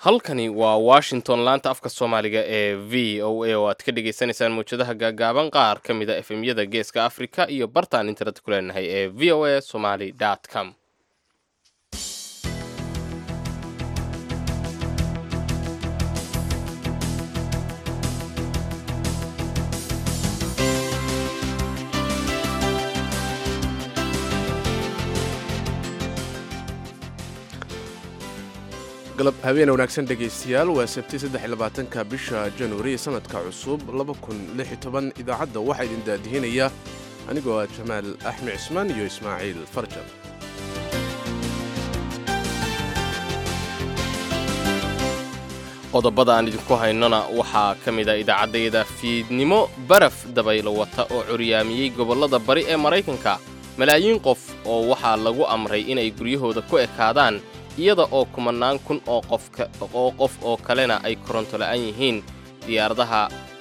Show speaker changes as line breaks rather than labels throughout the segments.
halkani waa washington laanta afka soomaaliga ee v o a oo aad ka dhagaysanaysaan mawjadaha gaagaaban qaar ka mid a efemyada geeska africa iyo bartaan internet ku leenahay ee v o a somaly com
galab habeen wanaagsan dhegaystayaal waa sabti saddexlabaatanka bisha januari sanadka cusub idaacadda waxaa idin daadihinaya anigoo ah jamaal axmed cismaan iyo ismaaciil farjan
qodobada aan idinku haynona waxaa ka mid a idaacaddayada fiidnimo baraf dabaylo wata oo curyaamiyey gobollada bari ee maraykanka malaayiin qof oo waxaa lagu amray inay guryahooda ku ekaadaan iyada oo kumannaan kun oo qofoo qof oo kalena ay koronto la'aan yihiin diyaaradaha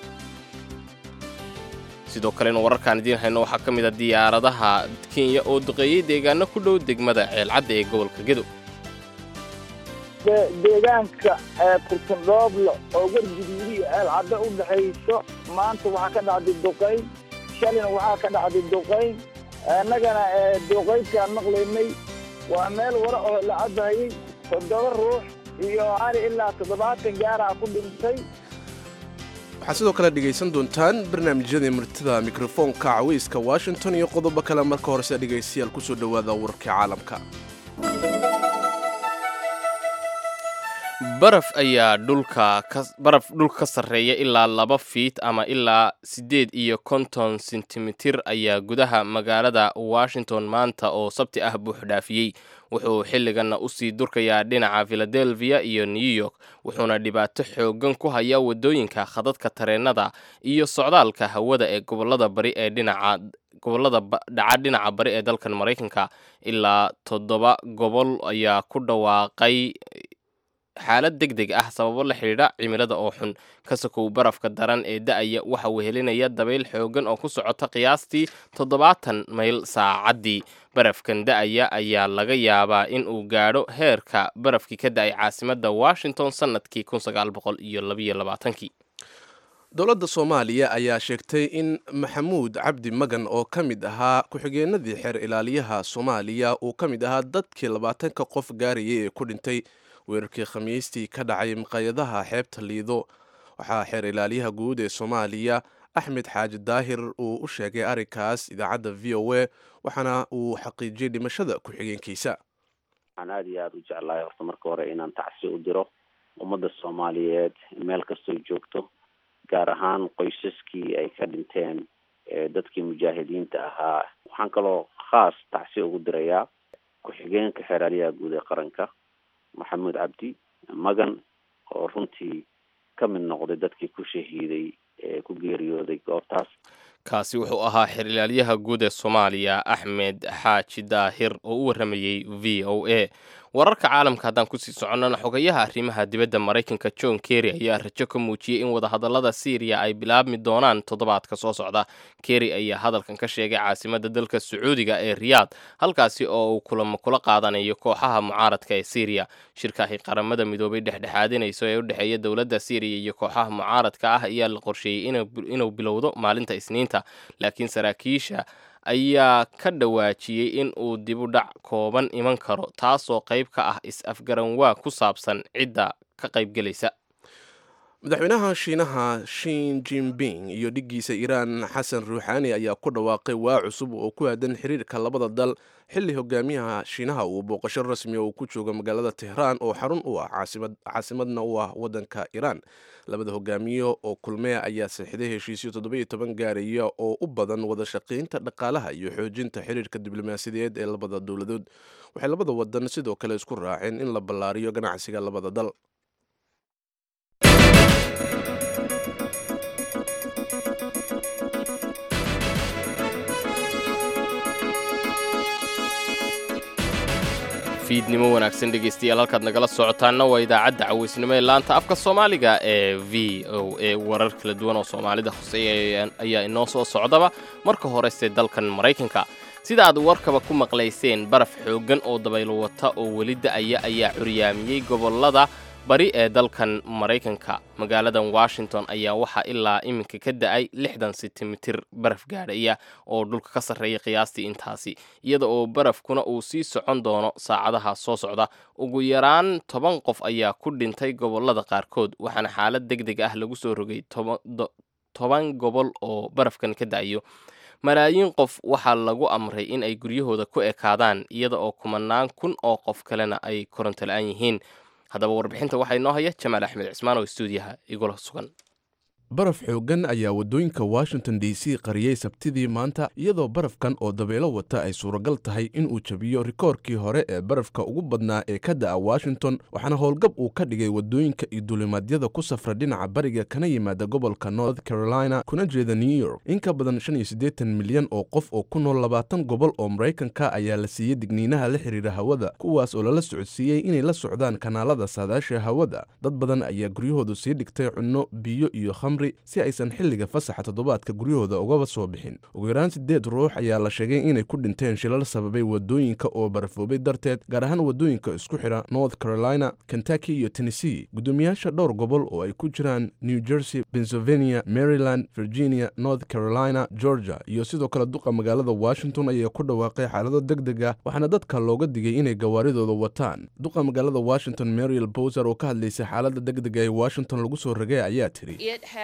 sidoo kalena wararkaan idiin hayno waxaa ka mid a diyaaradaha kenya oo duqeeyey deegaano ku dhow degmada ceelcadda ee gobolka gedo
deegaanka kurtundhooblo oo warguduudi ceelcaddo u dhexayso maanta waxaa ka dhacday duqayn shalina waxaa ka dhacday duqayn annagana duqaydkaan maqlaynay waa meel wara oo la cabayey toddoba ruux iyo ari ilaa toddobaatan gaara ku dhintay
waxaad sidoo kale dhegaysan doontaan barnaamijyadii martida mikrofoonka cawayska washington iyo qodobo kale marka horese dhegaystayaal kusoo dhowaada wararka caalamka
baraf ayaa dhulka baraf dhulka ka sarreeya ilaa laba fiit ama ilaa siddeed iyo konton sentimitir ayaa gudaha magaalada washington maanta oo sabti ah buuxdhaafiyey wuxuu xilliganna usii durkayaa dhinaca philadelphia iyo new york wuxuuna dhibaato xoogan ku hayaa waddooyinka khadadka tareennada iyo socdaalka hawada ee gobolada bari ee dhinaca gobollada dhaca dhinaca bari ee dalkan maraykanka ilaa toddoba gobol ayaa ku dhawaaqay xaalad deg deg ah sababo la xidhiidha cimilada oo xun ka sokow barafka daran ee da-aya waxa wehelinaya dabayl xoogan oo ku socota qiyaastii toddobaatan mayl saacaddii barafkan da-aya ayaa laga yaabaa in uu gaadho heerka barafkii ka da-ay caasimadda washington sannadkii iyolabaaatankii
dowladda soomaaliya ayaa sheegtay in maxamuud cabdi magan oo ka mid ahaa ku-xigeenadii xeer ilaaliyaha soomaaliya uu ka mid ahaa dadkii labaatanka qof gaarayay ee ku dhintay weerarkii khamiistii ka dhacay maqaayadaha xeebta liido waxaa xeer ilaaliyaha guud ee soomaaliya axmed xaaji daahir uu u sheegay arrinkaas idaacadda v o a waxaana uu xaqiijiyey dhimashada ku-xigeenkiisa
waxaan aada iyo aada u jeclahay horta marka hore inaan tacsi u diro ummadda soomaaliyeed meel kastoo joogto gaar ahaan qoysaskii ay ka dhinteen dadkii mujaahidiinta ahaa waxaan kaloo khaas tacsi ugu dirayaa ku-xigeenka xeer ilaaliyaha guud ee qaranka maxamuud cabdi magan oo runtii ka mid noqday dadkii ku shahiiday ee ku geeriyooday goobtaas
kaasi wuxuu ahaa xeer ilaalyaha guud ee soomaaliya axmed xaaji daahir oo u warramayey v o a wararka caalamka haddaan kusii soconnana xogayaha arrimaha dibadda maraykanka john kerry ayaa rajo ka muujiyey in wadahadallada syriya ay bilaabmi doonaan toddobaadka soo socda kerry ayaa hadalkan ka sheegay caasimadda dalka sacuudiga ee riyaad halkaasi oo uu kulamo kula qaadanayo kooxaha mucaaradka ee syriya shirkaahi qaramada midoobay dhexdhexaadinayso ee u dhexeeya dowladda syriya iyo kooxaha mucaaradka ah ayaa la qorsheeyey inuu bilowdo maalinta isniinta laakiin saraakiisha ayaa ka dhawaajiyey in uu dibu dhac kooban iman karo taasoo qayb ka ah is-afgaranwaa ku saabsan cidda ka qaybgelaysa
madaxweynaha shiinaha shin jinping iyo dhiggiisa iiraan xasan ruuxaani ayaa ku dhawaaqay waa cusub oo ku aadan xiriirka labada dal xilli hogaamiyaha shiinaha uu booqasho rasmi uu ku joogo magaalada tehraan oo xarun u ah caasimadna u ah waddanka iiraan labada hogaamiyo oo kulmee ayaa saxiday heshiisyo toddobiyo toban gaaraya oo u badan wada shaqaynta dhaqaalaha iyo xoojinta xiriirka diblomaasiyadeed ee labada dowladood waxay labada wadan sidoo kale isku raaceen in la ballaariyo ganacsiga labada dal
fiidnimo wanaagsan dhegaystayaal halkaad nagala socotaanna waa idaacadda caweysnimo ee laanta afka soomaaliga ee v o a warar kala duwan oo soomaalida hoseeya ayaa inoo soo socdaba marka horese dalkan maraykanka sida aad warkaba ku maqlayseen baraf xooggan oo dabaylo wata oo weli da'aya ayaa curyaamiyey gobollada bari ee dalkan maraykanka magaaladan washington ayaa waxaa ilaa iminka ka da-ay lixdan sentimitir baraf gaadhaya oo dhulka ka sarreeya qiyaastii intaasi iyada oo barafkuna uu sii socon doono saacadaha soo socda ugu yaraan toban qof ayaa ku dhintay gobolada qaarkood waxaana xaalad deg deg ah lagu soo rogay toban gobol oo barafkan ka da-ayo malaayiin qof waxaa lagu amray in ay guryahooda ku ekaadaan iyada oo kumanaan kun oo qof kalena ay koronto la-aan yihiin haddaba warbixinta waxaa inoo haya jamaal axmed cismaan oo stuudiyaha igula sugan
baraf xooggan ayaa waddooyinka washington d c qariyey sabtidii maanta iyadoo barafkan oo dabeelo wata ay suuragal tahay inuu jabiyo rikoorkii hore ee barafka ugu badnaa ee ka da'a washington waxaana howlgab uu ka dhigay waddooyinka iyo duulimaadyada ku safra dhinaca bariga kana yimaada gobolka north carolina kuna jeeda new york in ka badan shan iyo siddeetan milyan oo qof oo ku nool labaatan gobol oo maraykanka ayaa la siiyey digniinaha la xiriira hawada kuwaas oo lala socodsiiyey inay la socdaan kanaalada saadaasha hawada dad badan ayaa guryahoodu sii dhigtay cunno biyo iyo khamri si aysan xilliga fasaxa toddobaadka guryahooda ugaba soo bixin ugu yaraan siddeed ruux ayaa la sheegay inay ku dhinteen shilal sababay waddooyinka oo barafoobay darteed gaar ahaan waddooyinka isku xidha north carolina kentucky iyo tennessee guddoomiyaasha dhowr gobol oo ay ku jiraan new jersey pennsylvania maryland virginia north carolina georgia iyo sidoo kale duqa magaalada washington ayaa ku dhawaaqay xaalado deg deg ah waxaana dadka looga digay inay gawaaridooda wataan duqa magaalada washington mariel bowser oo ka hadlaysay xaalada deg dega ee washington lagu soo ragay ayaa tiri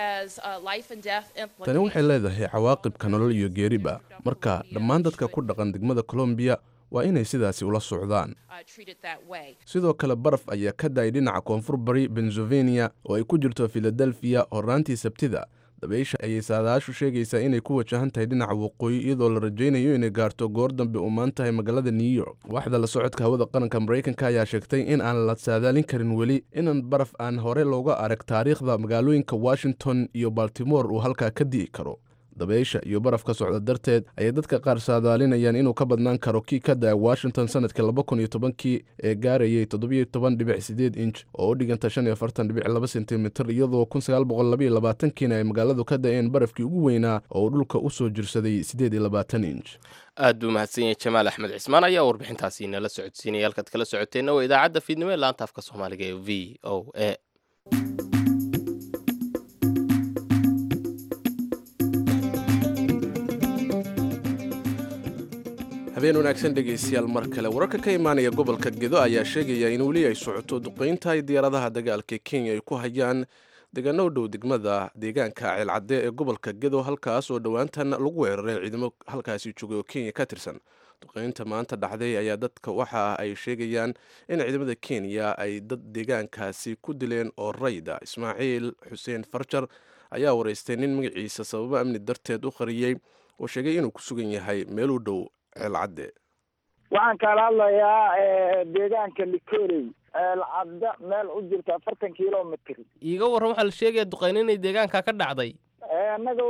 tani waxay leedahay cawaaqibka nolol iyo geeriba marka dhammaan dadka ku dhaqan degmada colombiya waa inay sidaasi ula socdaan sidoo kale baraf ayaa ka da-ay dhinaca koonfur bari pennsylvania oo ay ku jirto filadelfiya horaantii sabtida dabaysha ayay saadaashu sheegaysaa inay ku wajahan tahay dhinaca waqooyi iyadoo la rajaynayo inay gaarto goor dambe umaan tahay magaalada new york waaxda la socodka hawada qaranka maraykanka ayaa sheegtay in aan la saadaalin karin weli inan baraf aan hore looga arag taariikhda magaalooyinka washington iyo baltimore uu halkaa ka di'i karo dabaysha iyo baraf ka socda darteed ayay dadka qaar saadaalinayaan inuu ka badnaan karo kii ka da-a washington sanadkii laba kun iyo tobankii ee gaarayay toddobiyo toban dhibic sideed inch oo u dhiganta shan iyo afartan dhibic laba sentimitir iyadoo kun sagaal boqol labaiyo labaatankiina ay magaaladu ka da-een barafkii ugu weynaa oo uu dhulka u soo jirsaday siddeed iyo labaatan inch
aad buu mahadsan yahay jamaal axmed cismaan ayaa warbixintaasi nala socodsiinaya halkaad kala socoteenna waa idaacadda fiidnimo ee laanta afka soomaaliga ee v o a
habeen wanaagsan dhegaystayaal mar kale wararka ka imaanaya gobolka gedo ayaa sheegaya in weli ay socoto duqaynta ay diyaaradaha dagaalka kenya ay ku hayaan deegaano u dhow degmada deegaanka ceelcadde ee gobolka gedo halkaas oo dhowaantan lagu weeraray ciidamo halkaasi joogay oo kenya ka tirsan duqaynta maanta dhacday ayaa dadka waxa ay sheegayaan in ciidamada kenya ay dad deegaankaasi ku dileen oo rayda ismaaciil xuseen farjar ayaa waraystay nin magaciisa sababo amni darteed u qariyey oo sheegay inuu ku sugan yahay meel u dhow ceelcadde
waxaan kaala hadlayaa deegaanka likorey ceelcadde meel u jirta afartan kilomitr
iiga warran waxaa la sheegaya duqayn inay deegaanka ka dhacday
annaga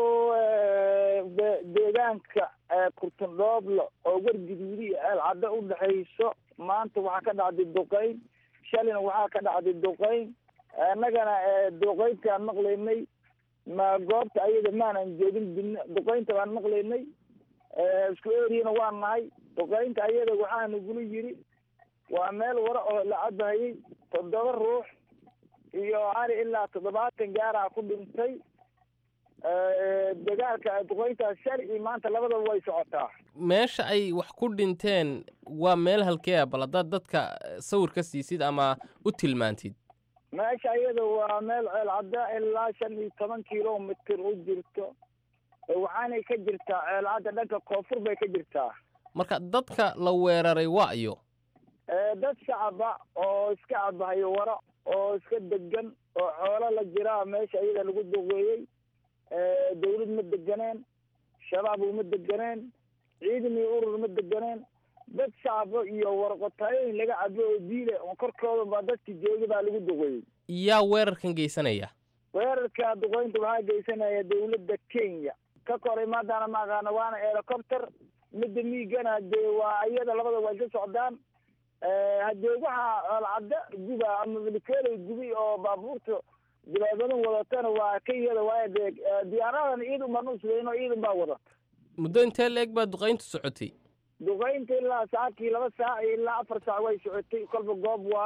deegaanka kurtundhoobla oo wargiduudi iyo ceelcadde u dhexayso maanta waxaa ka dhacday duqayn shalina waxaa ka dhacday duqayn annagana duqayntaan maqlaynay ma goobta ayada maanan joogin duqaynta baan maqlaynay isku eriyana waa nahay duqaynta ayada waxaa nagula yiri waa meel wara oo la cabahayay toddoba ruux iyo ani ilaa toddobaatan gaaraha ku dhintay dagaalka duqayntaas shali iyo maanta labadaba way socotaa
meesha ay wax ku dhinteen waa meel halkee ah bal haddaad dadka sawir ka siisid ama u tilmaantid
meesha iyada waa meel ceelcadda ilaa shan iyo toban kilomitr u jirto waxaanay ka jirtaa ceelcadda dhanka koonfur bay ka jirtaa
marka dadka la weeraray waa iyo
dad shacaba oo iska cabahayo waro oo iska degan oo xoolo la jiraa meesha iyada lagu duqeeyey dawlad ma deganeen shabaab uma deganeen ciidan iyo urur ma deganeen dad shacabo iyo warqotaayoyin laga cabo oo diile korkooda baa dadki jooga baa lagu duqeeyey
yaa weerarkan geysanaya
weerarka duqeynta waxaa geysanaya dawladda kenya ka koray maadaana maaqaana waana helicopter midda miigana dee waa iyada labada way ka socdaan hadee waxaa alcadda guba ama milikeeley gubi oo baabuurta dilaabadan wadatana waa ka iyada waayo dee diyaaradan ciidan baan usugayno ciidan baa wadata
muddo intee la eg baa duqayntu socotay
duqaynta ilaa saacadkii laba saac iyo ilaa afar saac way socotay kolba goob waayo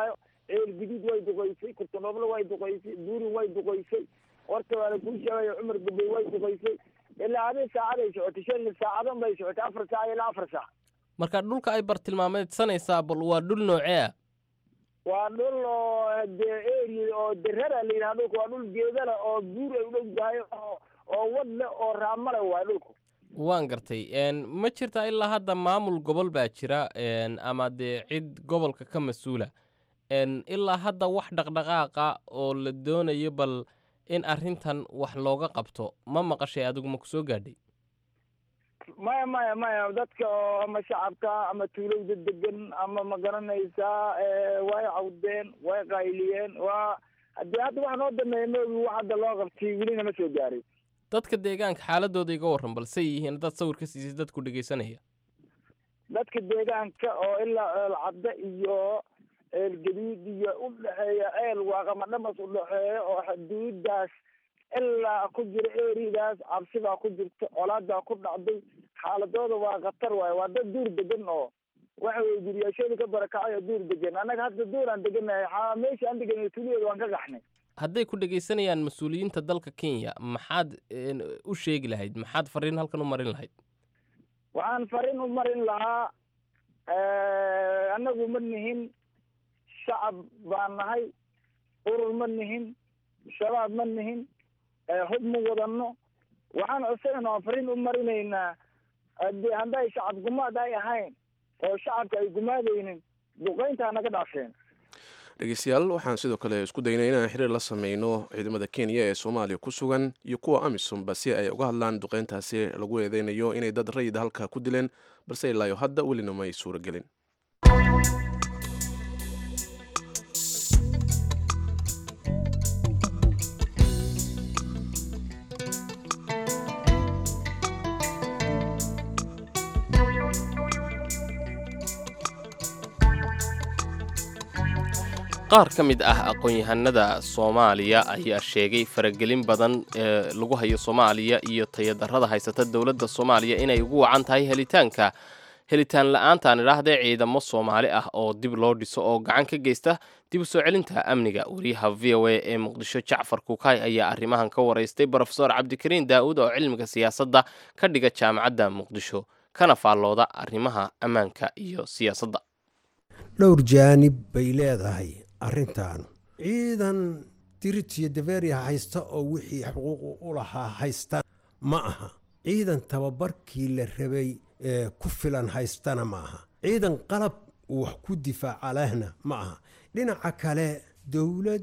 ceel guduud way duqaysay kurtanooblo way duqaysay buurin way duqaysay horta waana kuu sheegaya cumar gabey way duqaysay ilaa adi saacaday socotay shan saacadan bay socotay afar saac ilaa afar saac
marka dhulka ay bartilmaameedsanaysaa bal waa dhul noocee ah
waa dhul oo dee eri oo derara la yidhaha dhulka waa dhul geedala oo buur ay udhow tahay oo oo wad leh oo raamale waay dhulku
waan gartay ma jirtaa ilaa hadda maamul gobol baa jira ama dee cid gobolka ka mas-uula ilaa hadda wax dhaqdhaqaaqa oo la doonayo bal in arrintan wax looga qabto ma maqashay adigu ma ku soo gaadhay
maya maya maya dadka oo ama shacabka ama tuulowda degan ama ma garanaysaa way cawdeen way qayliyeen waa haddii hadda wax noo dameeya maogi wax hadda loo qabtay welina ma soo gaaray
dadka deegaanka xaaladooda iga warran balsay yihiin haddaad sawir ka siisay dadku dhegaysanaya
dadka deegaanka oo ilaa ceel cadde iyo ceel gaduud iyo udhexeeya ceel waaqama dhamas udhexeeya oo xuduudaas ilaa ku jira eridaas cabsibaa ku jirta colaadaa ku dhacday xaaladooda waa khatar waaye waa dad duur degan oo waxa weye guryaashooda ka barakacay oo duur degan annaga hadda duur aan deganahay meesha aan deganay tuliyeeda waan ka gaxnay
hadday ku dhegaysanayaan mas-uuliyiinta dalka kenya maxaad u sheegi lahayd maxaad fariin halkan u marin lahayd
waxaan fariin u marin lahaa annagu ma nihin shacab baan nahay urur ma nihin shabaab ma nihin hub ma wadano waxaan codsanayna waan fariin u marinaynaa hadi hadday shacab gumaad ay ahayn oo shacabka ay gumaadaynin duqaynta naga dhaafeen
dhegeystayaal waxaan sidoo kale isku daynay inaan xiriir la sameyno ciidamada kenya ee soomaaliya ku sugan iyo kuwa amisomba si ay uga hadlaan duqeyntaasi lagu eedeynayo inay dad rayid halka ku dileen balse ilaayo hadda welina ma ay suuragelin
qaar ka mid ah aqoon-yahanada soomaaliya ayaa sheegay faragelin badan ee lagu hayo soomaaliya iyo tayadarrada haysata dowladda soomaaliya inay ugu wacan tahay helitaanka helitaan la-aantaan idhaahdee ciidamo soomaali ah oo dib loo dhiso oo gacan ka geysta dib u soo celinta amniga wariyaha v o a ee muqdisho jacfar kukaay ayaa arrimahan ka waraystay brofesor cabdikariin daa'uud oo cilmiga siyaasadda ka dhiga jaamacadda muqdisho kana faallooda arrimaha ammaanka iyo siyaasadda
dhowr jaanib bay leedahay arrintan ciidan diritiyo daveria haysta oo wixii xuquuq u lahaa haysta ma aha ciidan tababarkii la rabay ku filan haystana ma aha ciidan qalab wax ku difaaca lehna ma aha dhinaca kale dowlad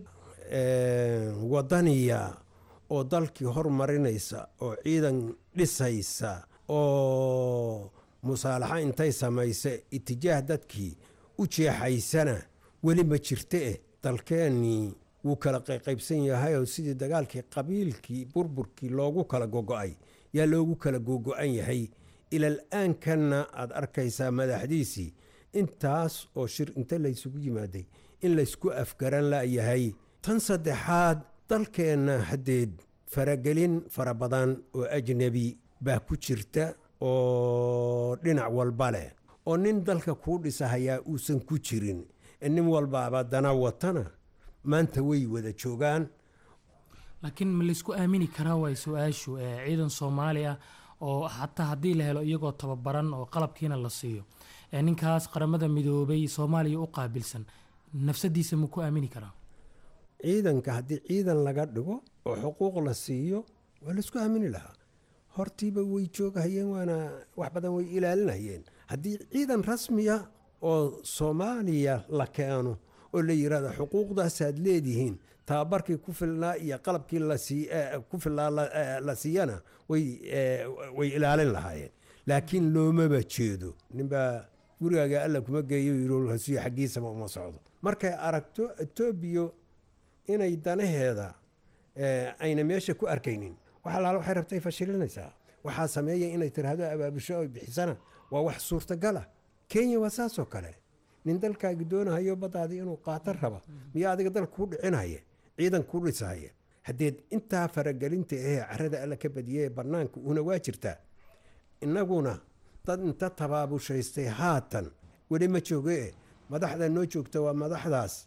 wadaniya oo dalkii hormarinaysa oo ciidan dhisaysa oo musaalaxa intay samaysa itijaah dadkii u jeexaysana weli ma jirta eh dalkeennii wuu kala qayqaybsan yahay oo sidii dagaalkii qabiilkii burburkii loogu kala gogo-ay yaa loogu kala gogo-an yahay ilal-aankanna aada arkaysaa madaxdiisii intaas oo shir inta laysugu yimaaday in laysku afgaran layahay tan saddexaad dalkeenna haddeed faragelin fara badan oo ajnebi baa ku jirta oo dhinac walba leh oo nin dalka kuu dhisahayaa uusan ku jirin nin walbaaba dana watana maanta way wada joogaan
laakiin ma laysku aamini karaa waay su-aashu ciidan soomaali ah oo xataa haddii la helo iyagoo tababaran oo qalabkiina la siiyo ninkaas qaramada midoobay soomaaliya u qaabilsan nafsadiisa ma ku aamini karaa
ciidanka haddii ciidan laga dhigo oo xuquuq la siiyo waa laysku aamini lahaa hortiiba way joogahayeen waana wax badan way ilaalinayeen haddii ciidan rasmiya oo soomaaliya la keeno oo la yirahdo xuquuqdaasaad leedihiin tababarkii ku filnaa iyo qalabkii ku filnaa la siiyana way ilaalin lahaayeen laakiin loomaba jeedo ninbaa gurigaaga alla kuma geeyo yirhasiyo xaggiisaba uma socdo markay aragto etoobiya inay danaheeda ayna meesha ku arkaynin wax alaala waxay rabtay fashilinaysaa waxaa sameeya inay tiraahdo abaabusho oy bixisana waa wax suurtagala kenya waa saasoo kale nin dalkaagi doonahayo baddaadii inuu qaato raba miyaa adiga dal kuu dhicinaya ciidan kuu dhisahaya haddeed intaa faragelinta ahee carada alla ka badiyay ee bannaanka una waa jirtaa innaguna dad inta tabaabushaystay haatan weli ma jooge madaxda noo joogta waa madaxdaas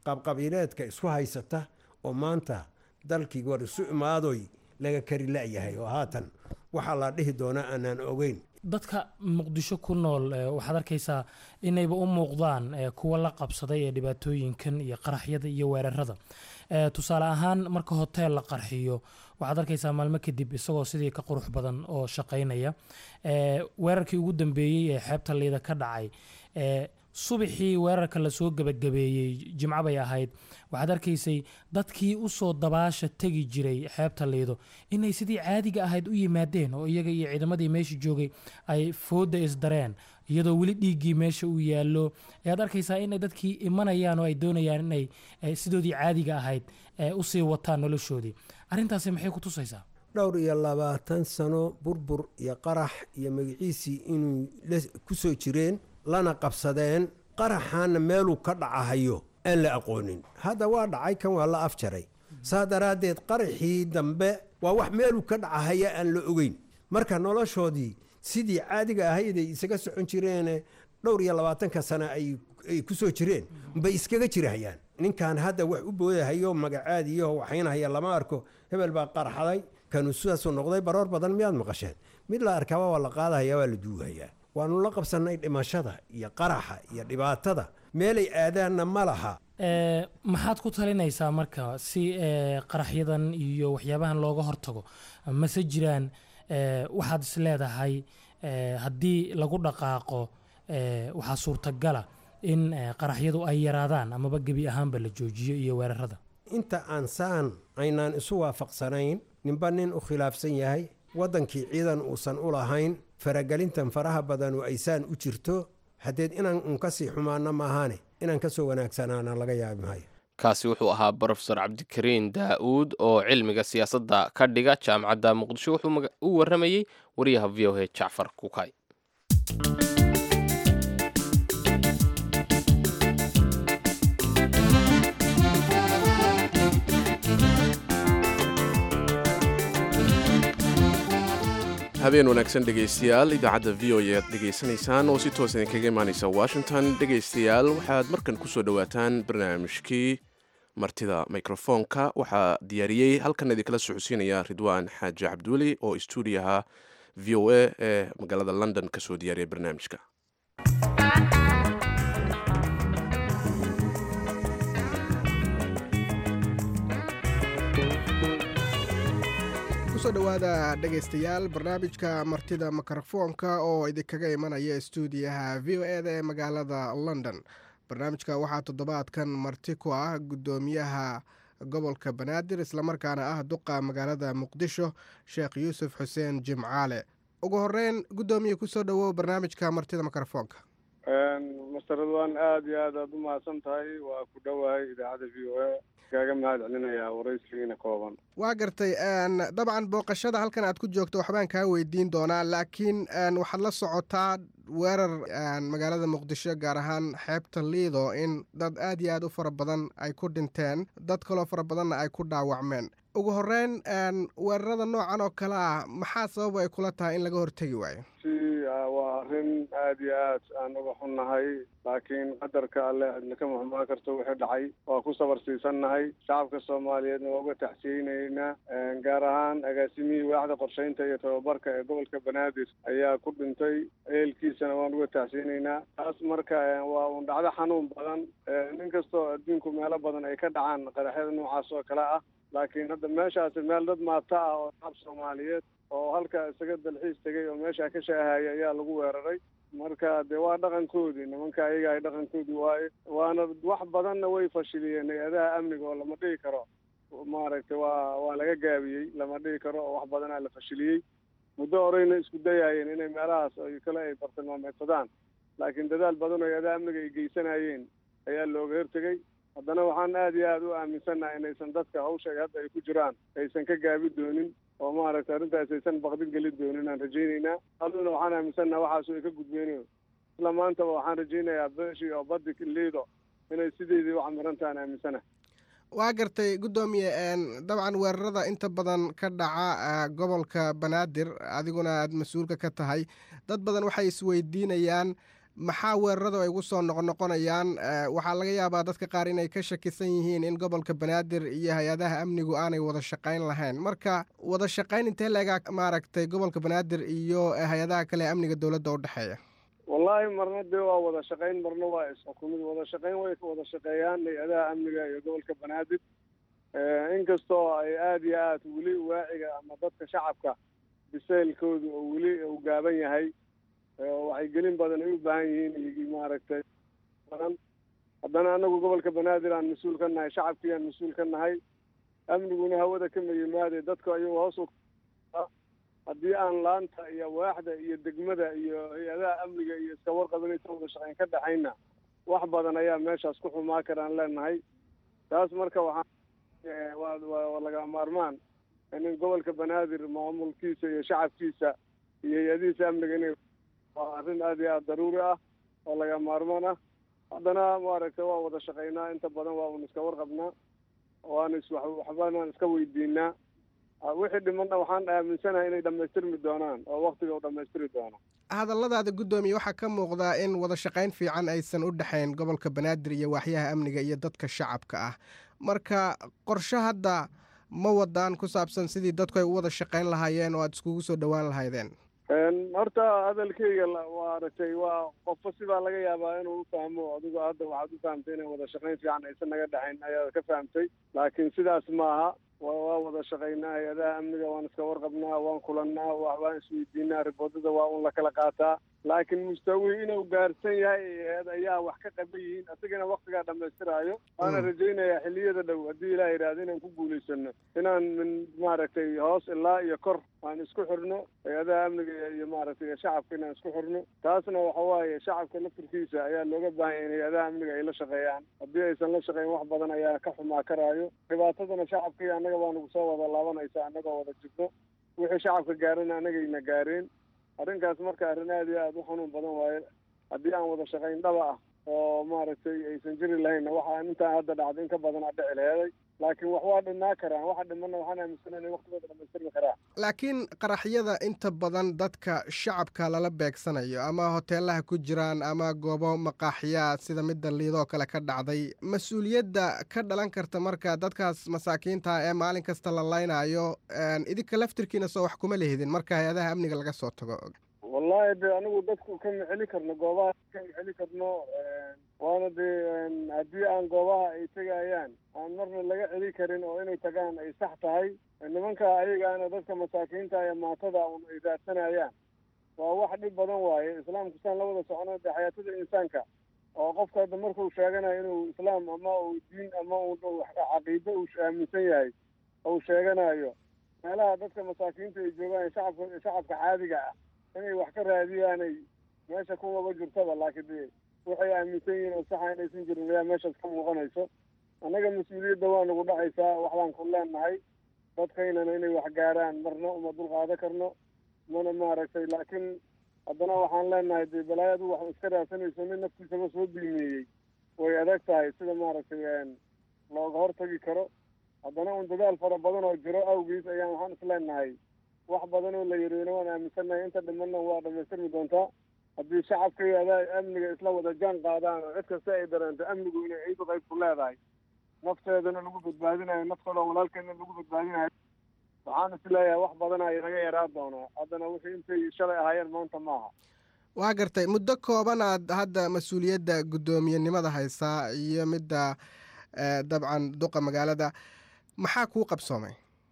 qabqabiileedka isku haysata oo maanta dalkii war isu imaadoy laga kari la-yahay oo haatan waxaa la dhihi doonaa aanaan ogeyn
dadka muqdisho ku nool eh, waxaad arkaysaa inayba u muuqdaan eh, kuwa la qabsaday ee dhibaatooyinkan iyo qaraxyada iyo weerarada Eh, tusaale ahaan marka hoteel la qarxiyo waxaad arkaysaa maalmo kadib isagoo sidii ka qurux badan oo shaqaynaya Eh, weerarkii ugu dambeeyey ee xeebta liida ka dhacay eh, subaxii weerarka lasoo gebagabeeyey jimco bay ahayd waxaad arkaysay dadkii usoo dabaasha tegi jiray xeebta liido inay sidii caadiga ahayd u yimaadeen oo iyaga iyo ciidamadii meesha joogay ay fooda isdareen iyadoo weli dhiiggii meesha uu yaallo ayaad arkaysaa inay dadkii imanayaan oo ay doonayaan inay eh, sidoodii caadiga ahayd eh, usii wataan noloshoodii arrintaasi maxay ku tusaysaa
dhowr iyo labaatan sano burbur iyo qarax iyo magaciisii inuu la- ku soo jireen lana qabsadeen qaraxaana meeluu ka dhacahayo aan la aqoonin hadda waa dhacay kan waa la afjaray saa daraaddeed qaraxii dambe waa wax meeluu ka dhacahaya aan la ogeyn marka noloshoodii sidii caadiga ahayd ay isaga socon jireene dhowr iyo labaatanka sano ay ay ku soo jireen bay iskaga jirahayaan ninkan hadda wax u boodahayo magacaadiyo waxaynahaya lama arko hebel baa qarxaday kanu sidaasuu noqday baroor badan miyaad maqasheen mid la arkaaba waa la qaadahaya waa la duugayaa waanu la qabsannay dhimashada iyo qaraxa iyo dhibaatada meelay aadaanna ma laha
Eh, maxaad ku talinaysaa marka si eh, qaraxyadan iyo waxyaabahan looga hortago mase jiraan eh, waxaad is leedahay eh, haddii lagu dhaqaaqo eh, waxaa suurtagala in eh, qaraxyadu ay yaraadaan amaba gebi ahaanba la joojiyo iyo weerarada
inta aan saan aynaan isu waafaqsanayn ninba nin u khilaafsan yahay waddankii ciidan uusan u lahayn faragelintan faraha badanu aysaan u jirto haddeed inaan un ka sii xumaano maahaane inaan ka soo wanaagsanaana laga yaabi maayo
kaasi wuxuu ahaa brofesor cabdikariin daa'uud oo cilmiga siyaasadda ka dhiga jaamacadda muqdisho wuxuu maga- u waramayey wariyaha v o a jacfar kukay
habeen wanaagsan dhegaystayaal idaacadda v o e aad dhegaysanaysaan oo si toos idinkaga imaanaysa washington dhegaystayaal waxaad markan kusoo dhowaataan barnaamijkii martida mikrofoonka waxaa diyaariyey halkan idinkala socodsiinaya ridwaan xaaji cabdiweli oo istuudiyaha v o a ee magaalada london kasoo diyaariyay barnaamijka
kusoo dhowaada dhegaystayaal barnaamijka martida mikrofoonka oo idinkaga imanaya stuudiyaha v o eda ee magaalada london barnaamijka waxaa toddobaadkan marti ku ah guddoomiyaha gobolka banaadir islamarkaana ah duqa magaalada muqdisho sheekh yuusuf xuseen jimcaale ugu horeyn guddoomiye kusoo dhowow barnaamijka martida mikrofoonka
master ridwan aada iyo aad aad u mahadsan tahay waa ku dhowahay idaacadda v o a kaaga mahad celinayaa waraysigiina kooban
waa gartay dabcan booqashada halkan aad ku joogto waxbaan kaa weydiin doonaa laakiin waxaad la socotaa weerar magaalada muqdisho gaar ahaan xeebta liido in dad aad iyo aad u fara badan ay ku dhinteen dad kaloo fara badanna ay ku dhaawacmeen ugu horeyn weerarada noocan oo kale ah maxaa sababa ay kula tahay in laga hortegi waayo
si waa arrin aada iyo aad aan uga xunnahay laakiin qadarka alle cidna ka muxumaan karto wixii dhacay waa ku sabar siisannahay shacabka soomaaliyeedna waa uga taxsiyeynaynaa gaar ahaan agaasimihii waaxda qorsheynta iyo tababarka ee gobolka banaadir ayaa ku dhintay ehelkiisana waan uga taxsiyeynaynaa taas marka waa un dhacdo xanuun badan nin kastoo adduunku meelo badan ay ka dhacaan qaraxyada noocaas oo kale ah laakiin hadda meeshaasi meel dad maata ah oo shacab soomaaliyeed oo halka isaga dalxiis tegay oo meeshaa ka shaahaya ayaa lagu weeraray marka dee waa dhaqankoodii nimanka ayaga ay dhaqankoodii waaye waana wax badanna way fashiliyeen hay-adaha amniga oo lama dhihi karo maaragtay waa waa laga gaabiyey lama dhihi karo oo wax badanaa la fashiliyey muddo horeyna isku dayaayeen inay meelahaas ay kale ay bartilmaameedsadaan laakiin dadaal badan oo hay-adaha amniga ay geysanayeen ayaa looga hortegey haddana waxaan aada iyo aada u aaminsannahay inaysan dadka hawsha hadda ay ku jiraan aysan ka gaabi doonin oo maaragtay arrintaas aysan baqdin gelin doonin aan rajaynaynaa aduna waxaan aaminsannaha waxaasu ay ka gudbeenayo isla maantaba waxaan rajaynayaa beeshii oo badi liido inay sideedii u camirantaha aan aaminsanahay
waa gartay guddoomiye dabcan weerarada inta badan ka dhaca gobolka banaadir adiguna aada mas-uulka ka tahay dad badan waxay isweydiinayaan maxaa weeraradu ay ugu soo noqonoqonayaan waxaa laga yaabaa dadka qaar inay ka shakisan yihiin in gobolka banaadir iyo hay-adaha amnigu aanay wada shaqayn lahayn marka wada shaqayn intee leegaa maaragtay gobolka banaadir iyo hay-adaha kale ee amniga dowladda u dhexeeya
wallaahi marna dee waa wada shaqayn marna waa isxukumid wada shaqayn way wada shaqeeyaan hay-adaha amniga iyo gobolka banaadir inkastoo ay aada iyo aad weli waaciga ama dadka shacabka biseylkoodu oo weli uu gaaban yahay waxay gelin badan ay u baahan yihiin maaragtay badan haddana anagu gobolka banaadir aan mas-uul ka nahay shacabkii aan mas-uul ka nahay amniguna hawada kama yimaade dadku ayagu hoos u haddii aan laanta iyo waaxda iyo degmada iyo hay-adaha amniga iyo iska warqabanaysa wada shaqayn ka dhexayna wax badan ayaa meeshaas ku xumaa karaan leenahay taas marka waxaa waa laga maarmaan in gobolka banaadir maamulkiisa iyo shacabkiisa iyo hay-adihiisa amniga inay waa arrin aada iyo aada daruuri ah oo laga maarmaan ah haddana maaragtay waa wada shaqaynaa inta badan waa un iska warqabnaa waana is waxbanaan iska weydiinaa wixii dhimanna waxaan aaminsanahay inay dhammaystirmi doonaan oo waktiga u dhammaystiri doono
hadalladaada guddoomiye waxaa ka muuqdaa in wada shaqayn fiican aysan u dhexayn gobolka banaadir iyo waaxyaha amniga iyo dadka shacabka ah marka qorshe hadda ma wadaan ku saabsan sidii dadku ay u wada shaqayn lahaayeen oo aada iskugu soo dhowaan lahaydeen
horta hadalkeyga maaragtay waa qofba sibaa laga yaabaa inuu u fahmo adigo hadda waxaad u fahamtay inay wada shaqayn fiican aysan naga dhexayn ayaad ka fahamtay laakiin sidaas maaha waa wada shaqaynaa hay-adaha amniga waan iska warqabnaa waan kulannaa waan isweydiinaa riboodada waa un la kala qaataa laakiin mustawii inuu gaarsan yahay ayaa wax ka qaban yihiin isagana waktigaa dhammaystiraayo waana rajaynayaa xilliyada dhow haddii ilaah yidhaahdo inaan ku guulaysano inaan min maaragtay hoos ilaa iyo kor aan isku xirno hay-adaha amniga iyo maaragtay shacabka inaan isku xirno taasna waxa waaye shacabka laftirkiisa ayaa looga baahanya in hay-adaha amniga ay la shaqeeyaan haddii aysan la shaqeyn wax badan ayaa ka xumaa karaayo dhibaatadana shacabka iyo annaga baa nagu soo wada laabanaysa annagoo wada jirno wixii shacabka gaarana annagayna gaareen arrinkaas marka arrin aada iyo aada u xanuun badan waaye haddii aan wada shaqayn dhaba ah oo maaragtay aysan jiri lahaynna waxaa intaan hadda dhacda in ka badan aa dhici laheeday laakiin wax waa dhimaa karaan waxa dhimana waxaan aaminsana inay waktigooda dhamaystirmi karaan
laakiin qaraxyada inta badan dadka shacabka lala beegsanayo ama hoteelaha ku jiraan ama goobo maqaaxiyaa sida midda liidoo kale ka dhacday mas-uuliyadda ka dhalan karta marka dadkaas masaakiinta ee maalin kasta la laynaayo idinka laftirkiina soo wax kuma lehidin marka hay-adaha amniga laga soo tago
wallahi de anigu dadku kama celi karno goobaha kama celi karno waana dee haddii aan goobaha ay tegayaan aan marna laga celi karin oo inay tagaan ay sax tahay nimanka ayagaana dadka masaakiinta ee maatada un ay raadsanayaan waa wax dhib badan waaye islaamku saan la wada socono de xayaatada insaanka oo qofka hadda markuu sheeganayo inuu islaam ama uu diin ama uu caqiido uu aaminsan yahay uu sheeganayo meelaha dadka masaakiinta ay joogaan shacabka shacabka caadiga ah inay wax ka raadiyaanay meesha kumaba jirtaba laakiin de waxay aaminsan yihiin oo saxa inaysan jirin ayaa meeshaas ka muuqanayso annaga mas-uuliyadda waa nagu dhacaysaa waxbaan ku leenahay dadkaynana inay wax gaaraan marna uma dulqaado karno mana maaragtay laakiin haddana waxaan leenahay dee balaayadu wax iska raadsanayso nin naftiisaba soo biimeeyey way adag tahay sida maaragtay looga hortagi karo haddana un dadaal fara badan oo jiro awgiis ayaan waxaan isleenahay wax badan oo la yiriina waan aaminsannahay inta dhimanna waa dhamaystirmi doontaa haddii shacabka iyo adaa amniga isla wada jaan qaadaan oo cid kasta ay dareento amnigu inay ciidu qayb ku leedahay nafteedana lagu badbaadinayo naftooda walaalkeedna lagu badbaadinayo waxaan is leeyahay wax badan ay naga yaraa doonaa haddana wixii intay shalay ahaayeen maanta maaha
waa gartay muddo kooban aad hadda mas-uuliyadda guddoomiyenimada haysaa iyo midda dabcan duqa magaalada maxaa kuu qabsoomay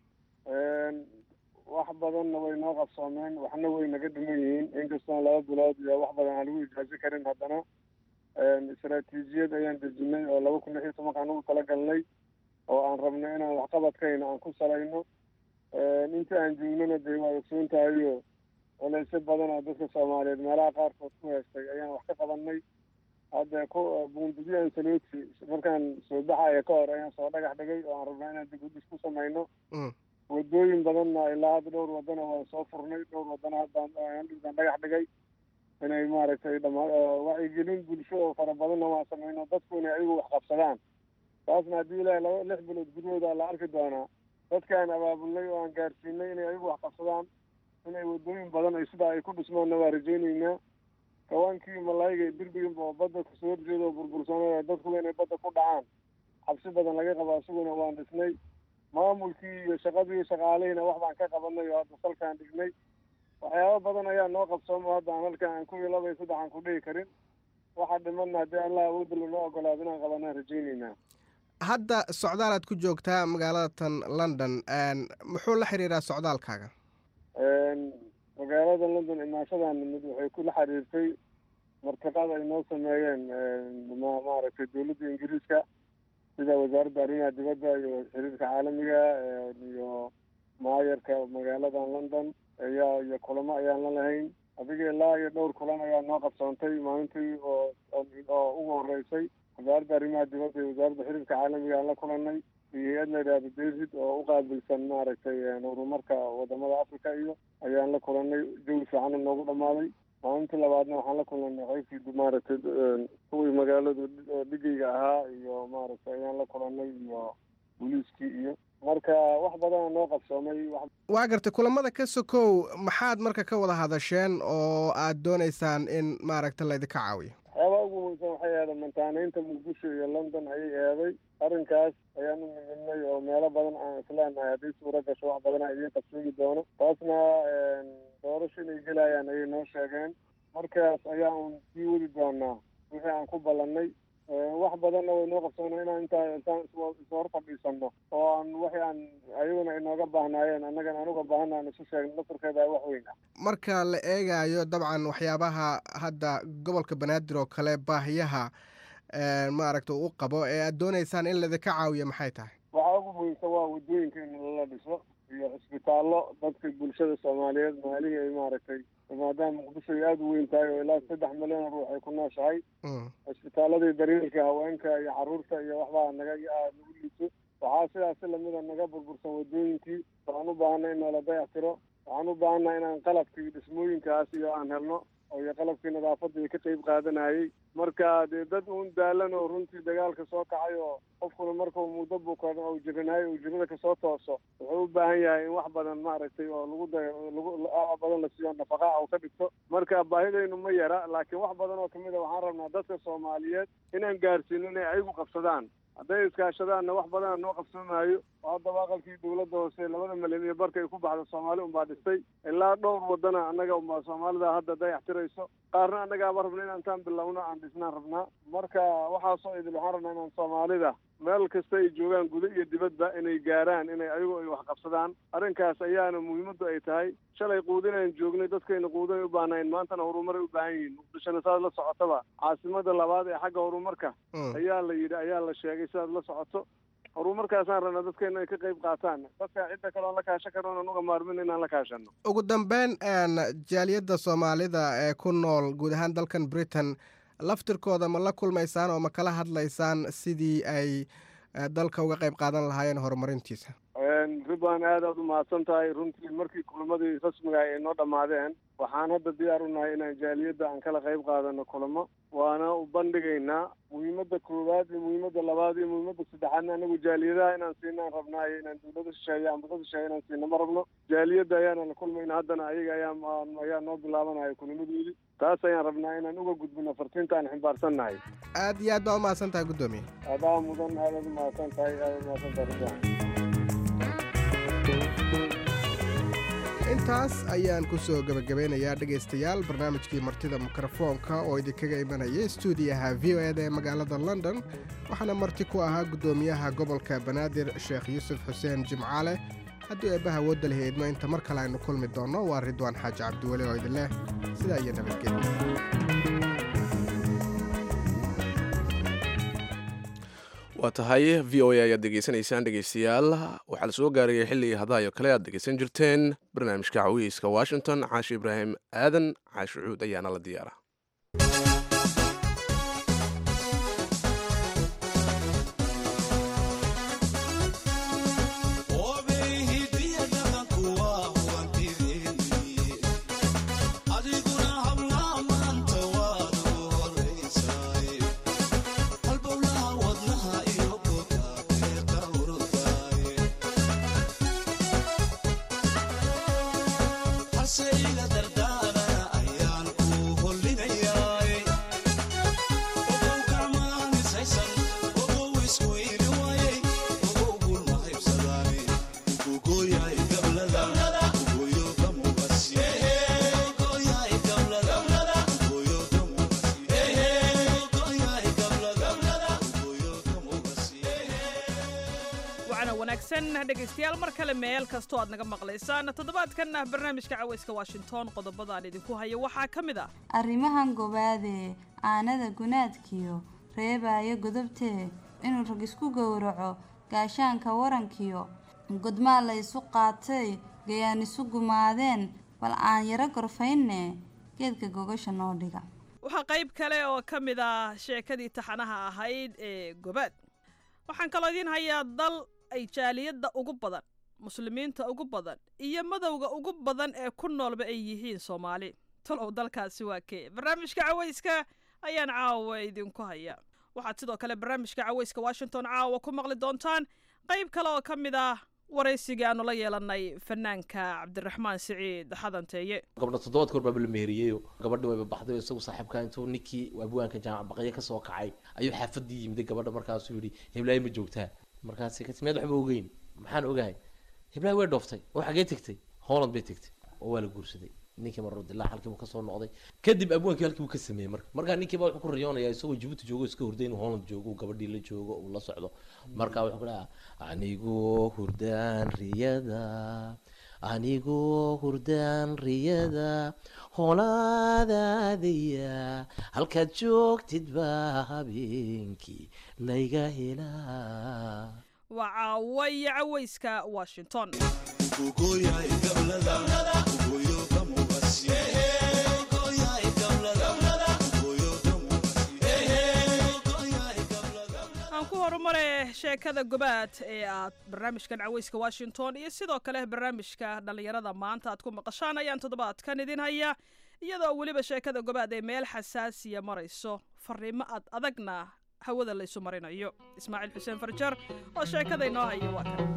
wax badanna way noo qabsoomeen waxna way naga dhiman yihiin inkastoon laba bilood iyo wax badan aan lagu ijaazi karin haddana istaraatiijiyad ayaan dejinay oo laba kun lix iyo tobankaan ugu talagalnay oo aan rabno inaan waxqabadkayna aan ku salayno inta aan joognana dee waa ogsoon tahayo culaysyo badan oo dadka soomaaliyeed meelaha qaarkood ku heestay ayaan wax ka qabanay hadda ku buundidyo ansaloti markaan soo baxaya ka hor ayaan soo dhagax dhigay oo aan rabnaa inaan dib udis ku samayno wadooyin badanna ilaa hadda dhowr wadana waan soo furnay dhowr wadana haddaan dhibkaan dhagax dhigay inay maaragtay dhama wacyigelin bulsho oo fara badanna waan samayno dadku inay ayagu wax qabsadaan taasna haddii ilaahay laba lix bilood gudahooda la arki doonaa dadkaan abaabulnay oo aan gaarsiinay inay ayagu wax qabsadaan inay wadooyin badan ay sidaa ay ku dhismaanna waa rajaynaynaa kawaankii malaayga birbiginba oo badda kasoo horjeeda oo burbursanaya dadkuba inay badda ku dhacaan cabsi badan laga qabo isaguna waan dhisnay maamulkii iyo shaqadii shaqaalihiina wax baan ka qabanay oo hadda salkaan dhignay waxyaaba badan ayaa noo qabsoomo hadda aan halkan aan ku laba iyo saddex aan ku dhihi karin waxa dhimanna haddii allah awoodda lanoo ogolaado inaan qabanaan rajaynaynaa
hadda socdaalaad ku joogtaa magaalada tan london muxuu la xiriiraa socdaalkaaga
magaalada london imaashadan mid waxay kula xiriirtay martiqaad ay noo sameeyeen ma- maaragtay dowladda ingiriiska sida wasaaradda arrimaha dibadda iyo xiriirka caalamiga iyo maayarka magaaladan london ayaa iyo kulamo ayaan la lahayn adiga ilaa iyo dhowr kulan ayaa noo qabsoontay maalintii oo oo ugu horeysay wasaaradda arrimaha dibadda iyo wasaaradda xiriirka caalamiga aan la kulanay iyo hay-ad la yidhahdo david oo u qaabilsan maaragtay horumarka wadamada africa iyo ayaan la kulanay jawi fiicana noogu dhamaaday maalintii labaadna waxaan la kulanay qaybkii maaragtay kuwii magaaladu oo dhigayga ahaa iyo maaragtay ayaan la kulanay iyo booliiskii iyo marka wax badana noo qabsoomay wax
waa gartay kulamada ka sokow maxaad marka ka wada hadasheen oo aad doonaysaan in maaragta laydinka caawiyo
waxyaabaha ugu muhiimsan waxay ahayd mantaanaynta muqdisho iyo london ayay eeday arrinkaas ayaan u muhiimnay oo meelo badan aan isleenahay haddii suura gasho wax badana idiin qabsoomi doono taasna doorasho inay gelayaan ayay noo sheegeen markaas ayaa un sii wadi doonaa wixii aan ku ballannay wax badanna way noo qabsoona inaan intaa intaan ishor fadhiisano oo aan wixii aan ayaguna inooga baahnaayeen annagana aan uga baahana aan isu sheegno laftarkeeda wax weyn ah
marka la eegayo dabcan waxyaabaha hadda gobolka banaadir oo kale baahiyaha maaragta u qabo ee aad doonaysaan in laydinka caawiyo maxay tahay
waxaa ugu muhiimsan waa waddooyinka in lala dhiso iyo cisbitaallo dadka bulshada soomaaliyeed maalihii ay maaragtay maadaama muqdisho ay aada u weyn tahay oo ilaa saddex milyan oo ruux ay ku nooshahay cisbitaaladii daryeelka haweenka iyo carruurta iyo waxbaa naga nagu liiso waxaa sidaasi lamida naga burbursan waddooyinkii waxaan u baahanay in noola dayax tiro waxaan u baahannaha inaan qalabkii dhismooyinkaas iyo aan helno iyo qalabkii nadaafadda iyo ka qayb qaadanayay marka dee dad uun daalan oo runtii dagaalka soo kacay oo qofkuna markuu muddo bukan oo jiranayo uu jirada kasoo tooso wuxuu u baahan yahay in wax badan maaragtay oo lagu da lagu badan la siiyo nafaqa u ka dhigto marka baahidaynu ma yara laakiin wax badan oo kamid a waxaan rabnaa dadka soomaaliyeed inaan gaarsiino inay ayagu qabsadaan hadday iskaashadaanna wax badana noo qabsoomaayo oo haddaba aqalkii dawladda hoose labada milyan iyo barka ay ku baxda soomaali unbaa dhistay ilaa dhowr wadana annaga unbaa soomaalida hadda dayax tirayso qaarna annagaaba rabna inaan intaan bilowno aan dhisnaan rabnaa marka waxaasoo idil waxaan rabnaa inaan soomaalida meel kasta ay joogaan guda iyo dibadba inay gaaraan inay ayagu ay wax qabsadaan arrinkaas ayaana muhiimaddu ay tahay shalay quudinaan joognay dadkayna quudinay u baahnayn maantana horumaray u baahan yihiin muqdishona saad la socotaba caasimada labaad ee xagga horumarka ayaa la yidhi ayaa la sheegay sidaad la socoto horumarkaasaan rabnaa dadkeena ay ka qayb qaataan dadka cidda kale oon la kaashan karno onan uga maarmin inaan la kaashano
ugu dambeyn jaaliyadda soomaalida ee ku nool guud ahaan dalkan britain laftirkooda ma la kulmaysaan oo ma kala hadlaysaan sidii ay dalka uga qayb qaadan lahaayeen horumarintiisa
ribaan aad aad u mahadsan tahay runtii markii kulamadii rasmiga ay noo dhammaadeen waxaan hadda diyaar u nahay inaan jaaliyadda aan kala qayb qaadano kulamo waana u bandhigaynaa muhiimadda koowaad iyo muhiimadda labaad iyo muhiimadda saddexaadna anagu jaaliyadaha inaan siinaan rabnaa iyo inaan dawlada shisheeye ama dad shisheeye inaan siina ma rabno jaaliyadda ayaana la kulmayna haddana ayaga ayaa ayaa noo bilaabanaya kulamadoodii taas ayaan rabnaa inaan uga gudbino fartiinta aan ximbaarsannahay
aad iyo aad baa u mahadsan tahay guddoomiye
adaa mudan aad aad u mahadsan tahay aad u mahadsan tahay ribaan
intaas ayaan ku soo gebagabeynayaa dhegaystayaal barnaamijkii martida mikrofoonka oo idinkaga imanaya stuudiyaha v o eda ee magaalada london waxaana marti ku ahaa guddoomiyaha gobolka banaadir sheekh yuusuf xuseen jimcaale haddii eebbaha woodda lahi idmo inta mar kale aynu kulmi doonno waa ridwaan xaaji cabdiweli oo idin leh sidaa iyo nabadgelya
waa tahay v o a ayaad degeysanaysaan dhegeystayaal waxaa la soo gaarayay xilligii hadaayo kale aad dhegeysan jirteen barnaamijka cawiyeyska washington caashi ibraahim aadan caashi cuud ayaana la diyaara
Say la dardana ayaan ku hollina wanaagsan dhegaystayaal mar kale meel kastoo aad naga maqlaysaan toddobaadkanna barnaamijka cawayska washington qodobadaan idinku hayo waxaa ka mid ah
arrimahan gobaadee aanada gunaadkiyo reebaayo godobtee inuu rag isku gowraco gaashaanka warankiyo godmaa la ysu qaatay gayaan isu gumaadeen bal aan yaro gorfaynne geedka gogasha noo dhiga
waxaa qayb kale oo ka mid ah sheekadii taxanaha ahayd ee gobaad waxaan kaloo idiin hayaa dal ay jaaliyadda ugu badan muslimiinta ugu badan iyo madowga ugu badan ee ku noolba ay yihiin soomaali talow dalkaasi waa kee barnaamijka cawayska ayaan caawa idinku hayaa waxaad sidoo kale barnaamijka cawayska washington caawa ku maqli doontaan qayb kale oo ka mid ah waraysigii aanu la yeelanay fanaanka cabdiraxmaan siciid xadanteeye
gabdha toddobaad koor baaba la meheriyey gabadhi wayba baxday isagu saaxiibka intuu ninkii abwaanka jaamac baqaye kasoo kacay ayuu xaafadii yimiday gabadha markaasuu yidhi heblaayo ma joogtaa markaasi ka timeed waxba ogeyn maxaan ogahay heblaayo way dhooftay oo xagee tegtay holland bay tegtay oo waa la guursaday ninkii marro dilaa halkii buu kasoo noqday kadib abwaankii halkii buu ka sameeyey marka markaa ninkiiba wuxuu ku riyoonayaa isagoo jibuuti joogo iska hurday inuu holland joogo gabadhii la joogo uu la socdo marka wuxuu ku dhahaa anigoo hurdaan riyada anigoo hurdaan riyada holaadaadaya halkaad joogtid baa habeenkii layga helaa
waa caawa iyo cawayska washington aan ku horumare sheekada gobaad ee aad barnaamijkan cawayska washington iyo sidoo kale barnaamijka dhallinyarada maanta aad ku maqashaan ayaan toddobaadkan idin haya iyadoo weliba sheekada gobaad ee meel xasaasiya marayso fariimo ad adagna hawada laysu marinayo ismaaciil xuseen farjar oo sheekada inoo haya waa kan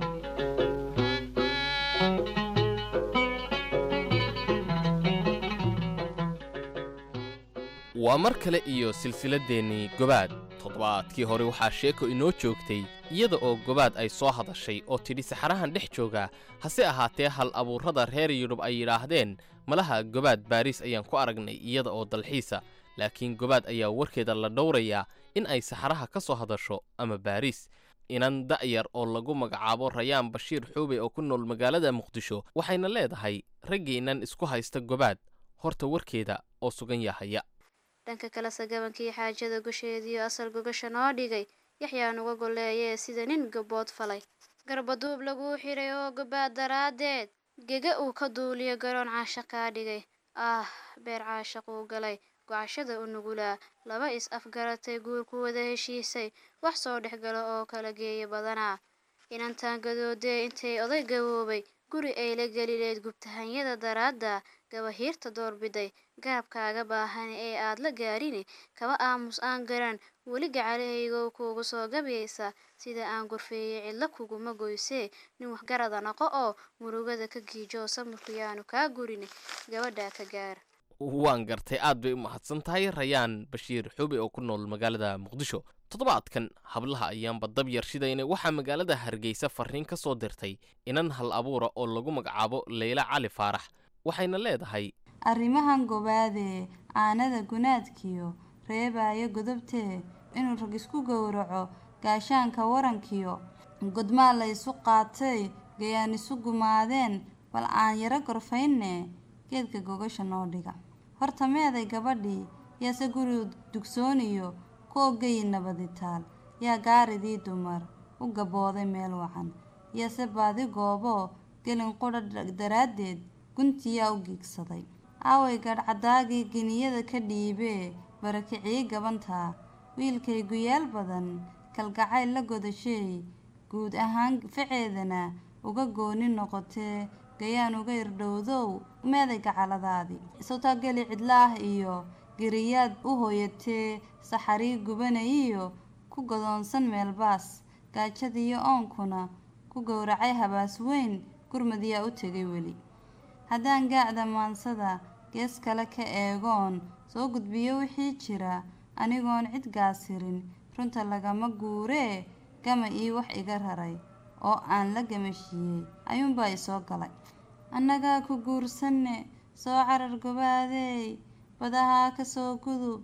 waa mar kale iyo silsiladdeenii gobaad toddobaadkii hore waxaa sheeko inoo joogtay iyada oo gobaad ay soo hadashay oo tidhi saxarahan dhex jooga hase ahaatee hal abuurrada reer yudhub ay yidhaahdeen malaha gobaad baariis ayaan ku aragnay iyada oo dalxiisa laakiin gobaad ayaa warkeeda la dhowrayaa in ay saxaraha ka soo hadasho ama baariis inan da'yar oo lagu magacaabo rayaan bashiir xuube oo ku nool magaalada muqdisho waxayna leedahay raggiinnan isku haysta gobaad horta warkeeda oo sugan yahaya
dhanka kalese gabankii xaajada gusheediiyo asal gogasha noo dhigay yaxyaa nuga golleeyee sida nin gabood falay garbaduub laguu xidhay oo gobaad daraaddeed gega uu ka duuliyo garoon caasha kaa dhigay ah beer caashaquu galay gocashada u nugulaa laba is afgaratay guurku wada heshiisay wax soo dhex gala oo kala geeya badanaa inantaan gadoodee intay oday gaboobay guri ay la gelileed gubtahanyada daraadda gabahiirta doorbiday garabkaaga baahan ee aad la gaarine kaba aamus aan garan weli gacalahaygow kuugu soo gabaysa sida aan gorfeeyey cidlo kuguma goysee nin waxgarada noqo oo murugada ka giijoo samirku yaanu kaa gurine gabadhaa ka gaar
waan gartay aad bay u mahadsan tahay rayaan bashiir xuube oo ku nool magaalada muqdisho toddobaadkan hablaha ayaanba dab yar shidayna waxaa magaalada hargeysa farriin ka soo dirtay inan hal abuura oo lagu magacaabo leyla cali faarax waxayna leedahay
arrimahan gobaadee aanada gunaadkiyo reebaayo godobtee inuu rag isku gowraco gaashaanka warankiyo godmaa la ysu qaatay gayaan isu gumaadeen bal aan yaro gorfaynne geedka gogasha noo dhiga horta meeday gabadhii yaase guri dugsooniyo kooggayi nabaditaal yaa gaaridii dumar u gabooday meel wacan yaase baadi gooboo gelin qudha daraaddeed guntiyaa u giigsaday aaway gadhcadaagii geniyada ka dhiibee barakicii gabantaa wiilkay guyaal badan kalgacayl la godasheey guud ahaan faceedana uga gooni noqotee gayaan uga irdhowdow meeday gacaladaadii sawtaa geli cidlaah iyo geriyaad u hooyatee saxarii gubanayiyo ku godoonsan meelbaas gaajadiiyo oonkuna ku gowracay habaas weyn gurmadiyaa u tegay weli haddaan gaacda maansada gees kale ka eegoon soo gudbiyo wixii jira anigoon cid gaasirin runta lagama guuree gama ii wax iga raray oo aan la gamashiiyey ayuunbaa isoo galay annagaa ku guursanne soo carar gobaadeey badahaa ka soo gudub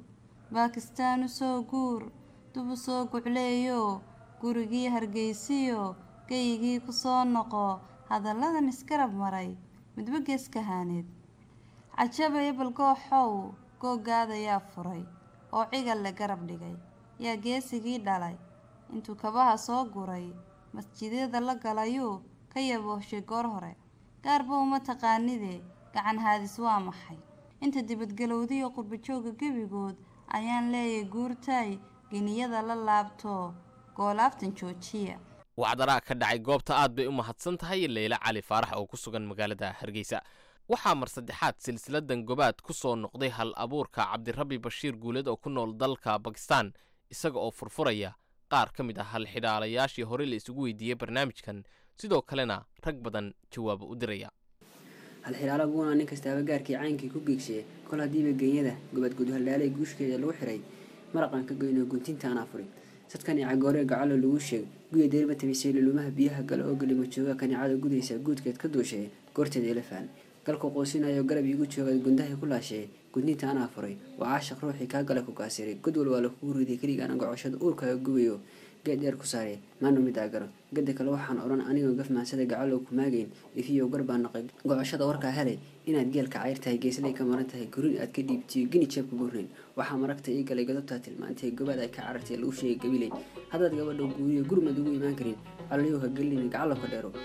baakistaan u soo guur dub u soo gucleeyo gurigii hargeysiyo geyigii ku soo noqo hadalladan iskarab maray midba geeskahaaneed cajabaya balgooxow googaadayaa furay oo cigal le garab dhigay yaa geesigii dhalay intuu kabaha soo guray masjidyada la galayuu ka yaboohshay goor hore gaarba uma taqaanidee gacan haadis waa maxay inta dibadgelowdiyo qurbajooga gebigood ayaan leeyay guurtaay geniyada la laabto goolaaftan joojiya
wacdaraa ka dhacay goobta aad bay u mahadsan tahay leyla cali faarax oo ku sugan magaalada hargeysa waxaa mar saddexaad silsiladan gobaad ku soo noqday hal abuurka cabdirabbi bashiir guuled oo ku nool dalka bakistan isaga oo furfuraya qaar ka mid ah halxidhaalayaashii hore la isugu weydiiyey barnaamijkan sidoo kalena rag badan jawaabo u diraya
halxidhaalo buuna nin kastaaba gaarkii caynkii ku geegsiye kol haddiiba genyada gobad gudhaldhaalay guushkeeda lagu xiray maraqan ka goyno guntinta aan afurin sadkan icagooree gacalo lagu sheeg guya deerba tabisay lulumaha biyaha gale oo gelima jooga kanicada gudaysa guudkeed ka duushee goorteeda elefaan galku quusinayo garab iigu jooga gundahay ku laashee gudninta anaa furay waa caashaq ruuxii kaa gale ku kaasiray godwal waa lakugu riday keligaan gocoshada uurkaaga gubayo geed dheer ku saaree maanu midaa garo gada kale waxaan odhan anigoo gafmaansada gacalow ku maagayn ifiyow gar baa naqay gocoshada warkaa helay inaad geelka cayr tahay geeslay ka maran tahay gurin aad ka dhiibtiyo gini jeebka gurnayn waxaa maragta ii galay godobtaa tilmaantay gobaad ay ka carartay lagu sheegay gabiley haddaad gabadha guuriyo gurmad ugu imaan karin allayow ha gelina gacalow ka dheero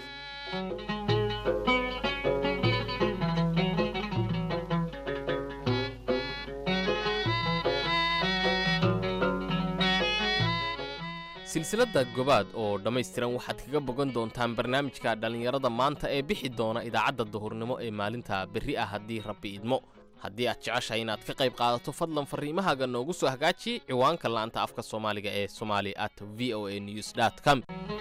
silsiladda gobaad oo dhammaystiran waxaad kaga bogan doontaan barnaamijka dhallinyarada maanta ee bixi doona idaacadda duhurnimo ee maalinta berri ah haddii rabbi idmo haddii aad jeceshahay inaad ka qayb qaadato fadlan farriimahaaga noogu soo hagaaji ciwaanka la'anta afka soomaaliga ee somali at v o a news com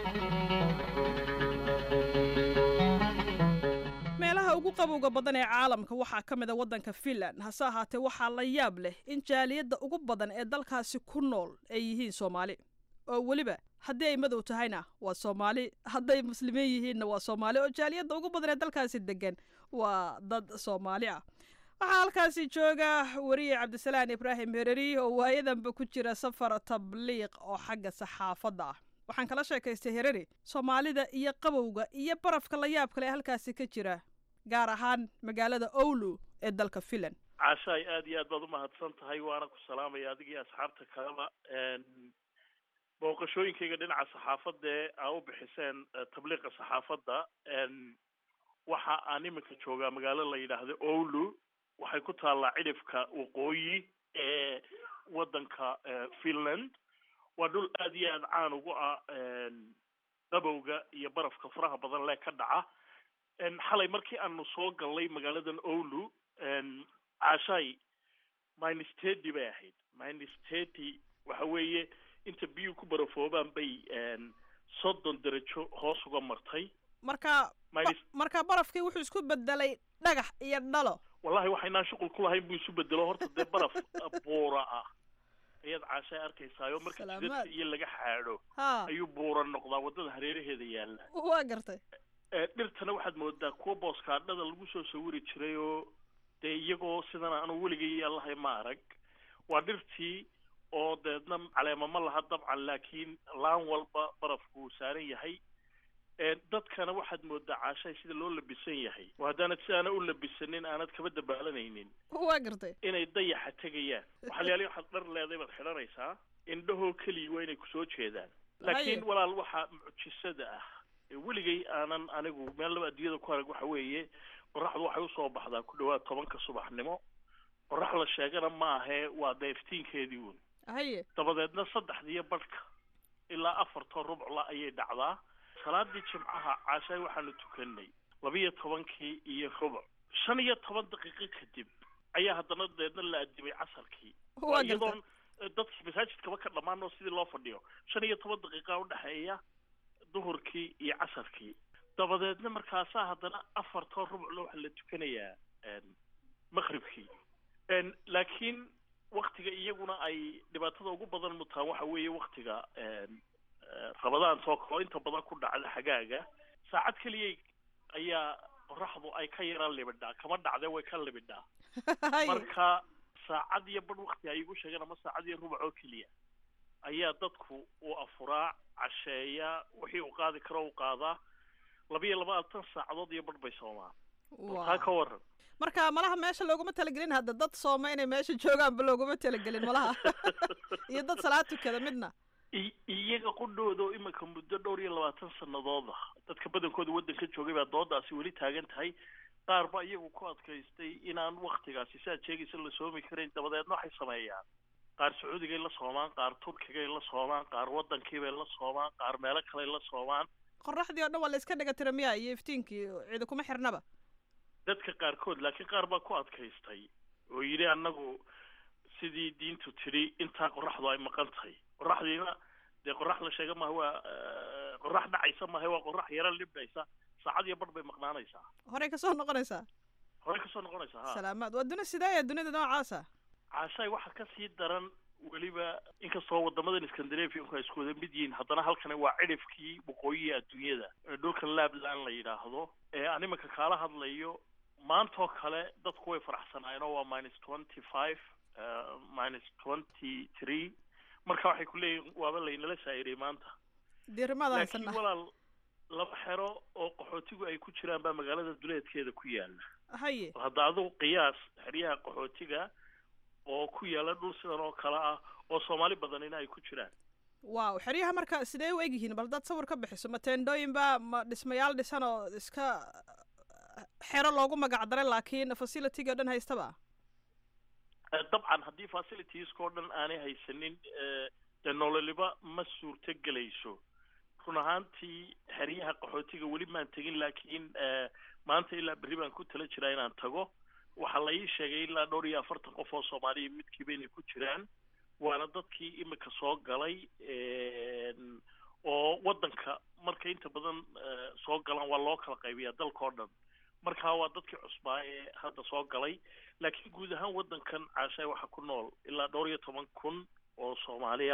meelaha ugu qabowga badan ee caalamka waxaa ka mid a waddanka finland hase ahaatee waxaa la yaab leh in jaaliyadda ugu badan ee dalkaasi ku nool ay yihiin soomaali oo weliba haddii ay madow tahayna waa soomaali hadday muslimiin yihiinna waa soomaali oo jaaliyadda ugu badan ee dalkaasi degan waa dad soomaali ah waxaa halkaasi jooga weriye cabdisalaan ibraahim hereri oo waayadanba ku jira safar tabliiq oo xagga saxaafadda ah waxaan kala sheekaystay hereri soomaalida iyo qabowga iyo barafka la yaab kale ee halkaasi ka jira gaar ahaan magaalada owlu ee dalka finland
caashaay aad iyo aad baad umahadsan tahay waana ku salaamaya adiga iyo asxaabta kaleba booqashooyinkayga dhinaca saxaafadda ee aa u bixiseen tabliiqa saxaafadda waxa aan iminka joogaa magaalo la yidhaahdo owlu waxay ku taallaa cidhifka waqooyi ee waddanka finland waa dhul aad iyo aad caan ugu ah qabowga iyo barafka faraha badan lee ka dhaca xalay markii aanu soo gallay magaaladan owlu caashaay minestety bay ahayd minestety waxa weeye inta biyuhu ku barafoobaan bay soddon darajo hoos uga martay
marka marka barafkii wuxuu isku bedelay dhagax iyo dhalo
wallahi waxaynaan shuqul ku lahayn buu isu bedelo horta dee baraf buura ah ayaad caashay arkaysaayo marka jidadka iyo laga xaadho ayuu buura noqdaa waddada hareeraheeda yaalla
waa gartay
dhirtana waxaad moodaa kuwa booskaadhada lagu soo sawiri jiray oo dee iyagoo sidan aanu weligay allahay ma arag waa dhirtii oo deedna caleema ma laha dabcan laakiin laan walba barafku uu saaran yahay dadkana waxaad moodaa caashay sida loo labisan yahay oo haddaanad si aana u labisanin aanad kaba dabaalanaynin
waa gartay
inay dayaxa tegayaan waxalyaali waxaad dhar leeday baad xidhanaysaa indhahoo keliya waa inay kusoo jeedaan laakiin walaal waxaa mucjisada ah weligay aanan anigu meel laba adduunyada ku arag waxa weeye qoraxdu waxay usoo baxdaa ku dhawaad tobanka subaxnimo qorax la sheegana ma ahee waa dee iftiinkeedii uun
haye
dabadeedna saddexdiiyo badhka ilaa afarta rubcla ayay dhacdaa salaadii jimcaha caashaay waxaanu tukanay labiyo tobankii iyo rubuc shan iyo toban daqiiqo kadib ayaa haddana deedna la adimay casarkii iyadoon dadkii masaajidkaba ka dhammaan oo sidii loo fadhiyo shan iyo toban daqiiqa udhexeeya duhurkii iyo casarkii dabadeedna markaasaa haddana afarta rubcla waxaa la tukanayaa maqribkii laakiin waktiga iyaguna ay dhibaatada ugu badan mutaan waxa weeye waktiga rabadaan soo kaloo inta badan ku dhacda xagaaga saacad keliya ayaa qoraxdu ay ka yaraan libidhaa kama dhacdee way ka libidhaa marka saacad iyo badh wakti ay igu sheegeen ama saacad iyo rubac oo keliya ayaa dadku uu afuraa casheeyaa wixii uu qaadi karo uu qaadaa labiyo labaatan saacadood iyo badh bay soomaan taa ka waran
marka malaha meesha looguma talagelin hadda dad sooma inay meesha joogaanba looguma talagelin malaha iyo dad salaad tukada midna
i- iyaga qudhooda oo iminka muddo dhowr iyo labaatan sannadood ah dadka badankooda waddanka joogay baa doodaasi weli taagan tahay qaar ba iyagu ku adkaystay inaan waktigaasi siaad sheegaysa la soomi karayn dabadeedna waxay sameeyaan qaar sacuudigay la soomaan qaar turkigay la soomaan qaar waddankiibay la soomaan qaar meelo kaley la soomaan
qoraxdii oo dhan waa la iska dhiga tira miya iyo iftiinkii cidi kuma xirnaba
dadka qaarkood laakiin qaar baa ku adkaystay oo yidhi annagu sidii diintu tidhi intaa qoraxdu ay maqan tahay qoraxdiina dee qorax la sheega maaha waa eh, qorax dhacaysa maaha waa qorax yaro libdhaysa saacad iyo badh bay maqnaanaysaa
horey kasoo noqonaysaa
horey kasoo noqonaysaa ha
salaamaad waa duni sidee dunida noocaasa
caashaay waxaa kasii daran weliba inkastoo wadamadan scandinavianku ay isku wada mid yihiin haddana halkani waa cidhifkii waqooyiga adduunyada ee dhulkan labland la yidhaahdo ee aan iminka kaala hadlayo maantoo kale dadku way faraxsanaayeen oo waa minus twenty five minus twenty three marka waxay ku leeyihin waaba laynala shaa'iriyay maanta
diirimaada
laakiin
haysana
walaal laba xero oo qaxootigu ay ku jiraan baa magaalada duleedkeeda ku yaala
haye
bal hadda adigu qiyaas xeryaha qaxootiga oo ku yaala dhul sidan oo kale ah oo soomaali badanina ay ku jiraan
waaw xeryaha marka sidee u egyihiin bal dad sawir ka bixiso ma teendhooyinba ma dhismayaal dhisan oo iska xero loogu magac daray laakiin facilitygii o dhan haystaba
Eh, dabcan haddii facilitieska oo dhan aanay haysanin eh, dee nololiba ma suurto gelayso run ahaantii xeryaha qaxootiga weli maan tegin laakiin eh, maanta ilaa berri baan ku tala jiraa inaan tago waxaa la ii sheegay ilaa dhowr iyo afartan qof oo soomaaliya midkiiba inay ku jiraan waana dadkii imika soo galay en, oo waddanka markay inta badan eh, soo galaan waa loo kala qaybiyaa dalka oo dhan marka waa dadkii cusbaa ee hadda soo galay laakiin guud ahaan waddankan caashaay waxaa ku nool ilaa dhowr iyo toban kun oo soomaaliya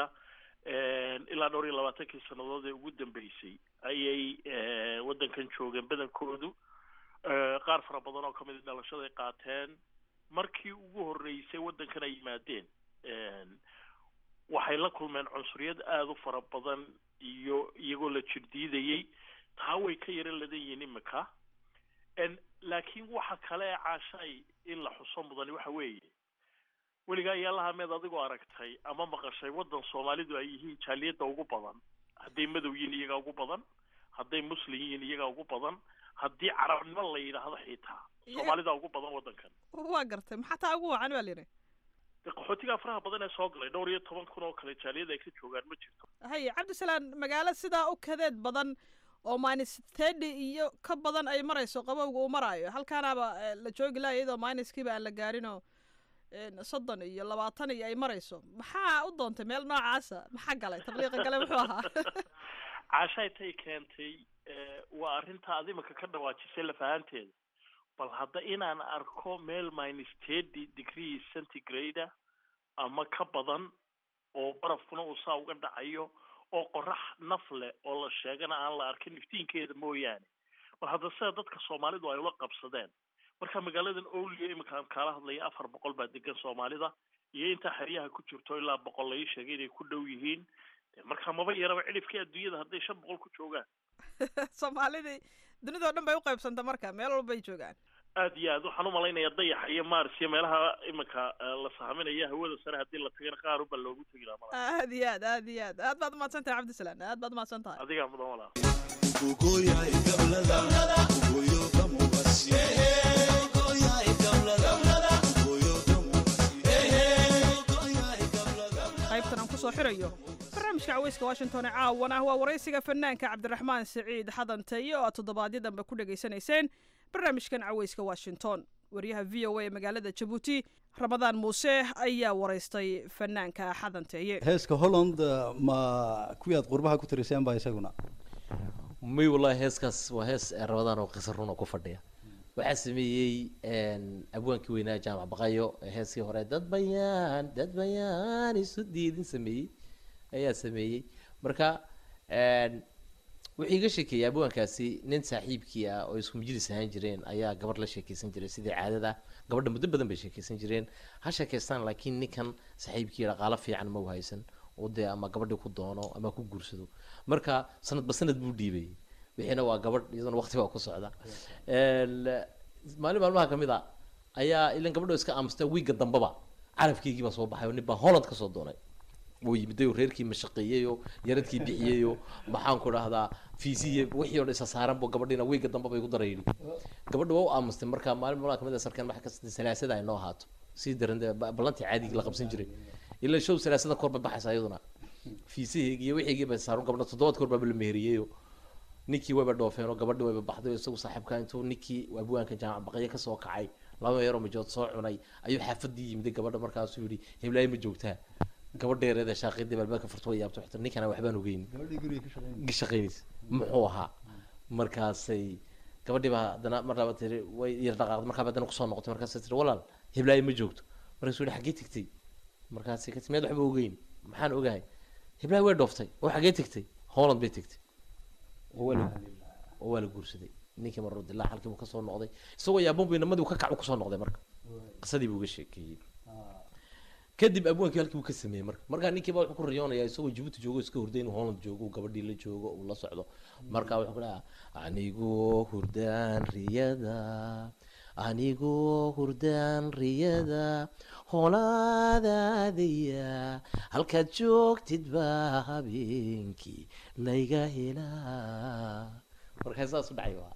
ilaa dhowr iyo labaatankii sannadood ee ugu dambeysay ayay eh, waddankan joogeen badankoodu Eh, qaar fara badan oo kamid a dhalashaday qaateen markii ugu horreysay waddankan ay yimaadeen En, waxay la kulmeen cunsuriyad aada u fara badan iyo iyagoo la jirdiidayey taa way ka yaro ladan yihiin imika En, laakiin waxa kale ee caashaay in la xuso mudani waxa weeye weligaa yaalaha meed adigoo aragtay ama maqashay waddan soomaalidu ay yihiin jaaliyadda ugu badan hadday madow yihiin iyagaa ugu badan hadday muslim yihiin iyagaa ugu badan haddii carabnimo la yidhaahdo xitaa soomaalida ugu badan waddankan
waa gartay maxaa taa ugu wacan baa layidhi
dee qaxootiga faraha badan ee soo galay dhowr iyo toban kun oo kale jaaliyada ay ka joogaan ma jirto
haye cabdisalaan magaalo sidaa u kadeed badan oo minus thirty iyo ka badan ay marayso qabowga uu maraayo halkaanaaba eh, la joogi laha iyadoo minuskiiba aan la gaarinoo en, soddon iyo labaatan iyo ay marayso maxaa u doontay meel noocaasa maxaa galay tabliiqa gale muxuu ahaa
caashaay tay keentay eh, waa arrinta ad imika ka dhawaajisay lafahanteeda bal hadda inaan arko meel minus thirty degree centigrade ama ka badan oo barafkuna uu saa uga dhacayo oo qorax naf leh oo la sheegana aan la arkin iftiinkeeda mooyaane bal hadda sida dadka soomaalidu ay ula qabsadeen marka magaaladan owliya imika aan kaala hadlaya afar boqol baa degan soomaalida iyo intaa xeryaha ku jirto ilaa boqol la ii sheegay inay ku dhow yihiin dee marka maba yaraba cidhifkii adduunyada hadday shan boqol ku joogaan
soomaalidii dunidao dhan bay u qaybsanta marka meel walbay joogaan
aad iyo aad waxaan umalaynayaa dayaxa iyo mars iyo meelaha imika eh, la sahminaya hawada sare haddii la tagana qaar unbaa loogu tegi lahaa malaha
aad iyo aad aad iyo aad aad baad umahadsan tahay cabdisalaan aad baad umahadsan tahay
adigaa mudan walaa
qaybtan aan kusoo xirayo barnaamijka caweyska washington ee caawan ah waa waraysiga fanaanka cabdiraxmaan siciid xadanteeye oo aad toddobaadyad danbe ku dhegaysanayseen barnaamijkan caweyska washington wariyaha v o a ee magaalada jabuuti ramadaan muuse ayaa waraystay fanaanka xadanteeye
heeska holland ma kuwii aad qurbaha ku tiriseen baa isaguna
may wallahi heeskaas waa hees ee rabadaan oo qisa runa ku fadhiya waxaa sameeyey abwaankii weynaa jaamac baqayo ee heeskii hore dad bayaan dad bayaan isu diidin sameeyey ayaa sameeyey marka wuxuu iga sheekeeyey abwaankaasi nin saaxiibkii ah oo isku majlis ahaan jireen ayaa gabar la sheekeysan jiray sidii caadada gabadha muddo badan bay sheekeysan jireen ha sheekeystaan laakiin ninkan saaxiibkii dhaqaalo fiican ma u haysan oo dee ama gabadhii ku doono ama ku guursado marka sanadba sanad buu dhiibay wixiina waa gabadh iyaduna waqti baa ku socda Een, maalin maalmaha kamid a ayaa ilan gabadho iska aamusta wiigga dambaba carabkeygii baa soo baxay oo nin baa holland kasoo doonay wuu yimiday oo reerkii mashaqeeyey oo yaradkii bixiyey oo maxaan ku dhahdaa fiisiye wixii oo dhan isa saaran buu gabadhiina wiigga dambe bay ku darayni gabadha waa u aamustay marka maalin maalmaha kamid a sarkeen waxa kasta salaasada ay noo ahaato sii daran dee ba- ballantii caadigii la qabsan jiray ilaa show salaasada kor ba baxaysa iyaduna fiisaheygi iyo wixiigii bay saaran gabadha toddobaad kor baaba la meheriyey oo ninkii wayba dhoofeen oo gabadhi wayba baxday oo isagu saaxiibka intuu ninkii abwaanka jaamac baqayo kasoo kacay laba yaroo majood soo cunay ayuu xaafadii yimiday gabadha markaasuu yidhi heblaayo ma joogtaa gabadheereeda shaaqidii balbaaka furta way yaabta waxta ninkana waxbaan ogeyn
gabadhii guriga ka shaqeynaysa
ka shaqeynaysa muxuu ahaa markaasay gabadhii baa haddana mar laba tiri way yar dhaqaaqday markaa haddana kusoo noqotay markaasay tiri walaal heblaayo ma joogto markaasuu yihi xaggee tegtay markaasay ka timeed waxba ogeyn maxaan ogahay heblaayo way dhooftay oo xaggee tegtay holland bay tegtay oo waa la oo waa la guursaday ninkii marro dilaa halkii buu kasoo noqday isagoo yaabon buu inamadii uu ka kacu kusoo noqday marka qisadii buu uga sheekeeyey kadib abwaankii halkii buu ka sameeyey marka markaa ninkii baa wuxuu ku riyoonayaa isagoo jabuuti joogo iska hurday inuu holland joogo uu gabadhii la joogo uu la socdo marka wuxuu ku dhahaa anigoo hurdaan riyada anigoo hurdaan riyada hoolaadaadaya halkaad joogtid baa habeenkii layga helaa markaa saas u dhacay waa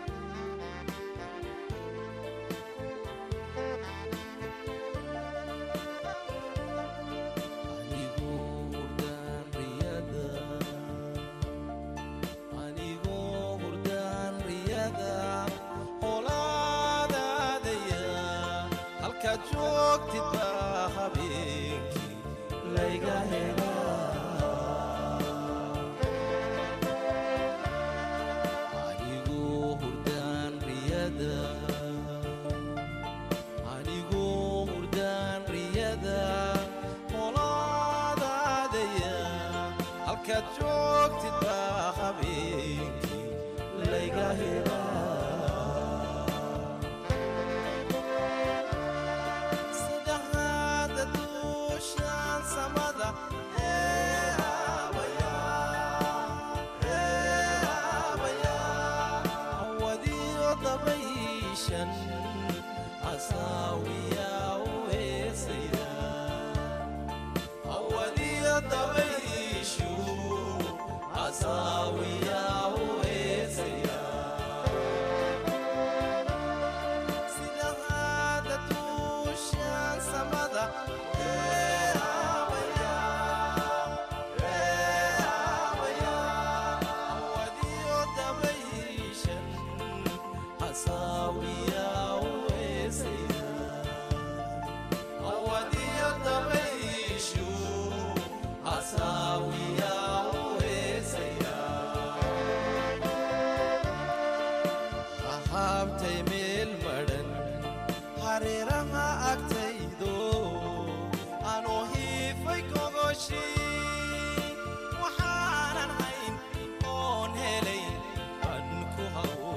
hahabtay meel madhan hareeraha agtaydo anoo hiifay gogoshii waxaanan hayn oon helay ban ku hawo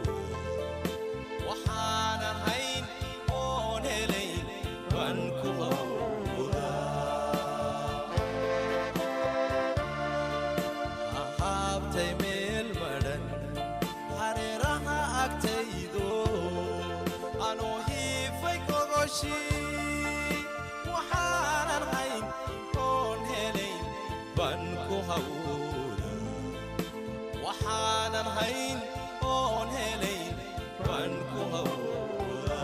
waxaanan hayn oon helay ban ku hawooda hahabtay meel madhan hareeraha agtaydo anoo hiifay gogoshii waxaanan hayn oon helay ban ku hawooda waxaanan hayn oon helay ban ku hawooda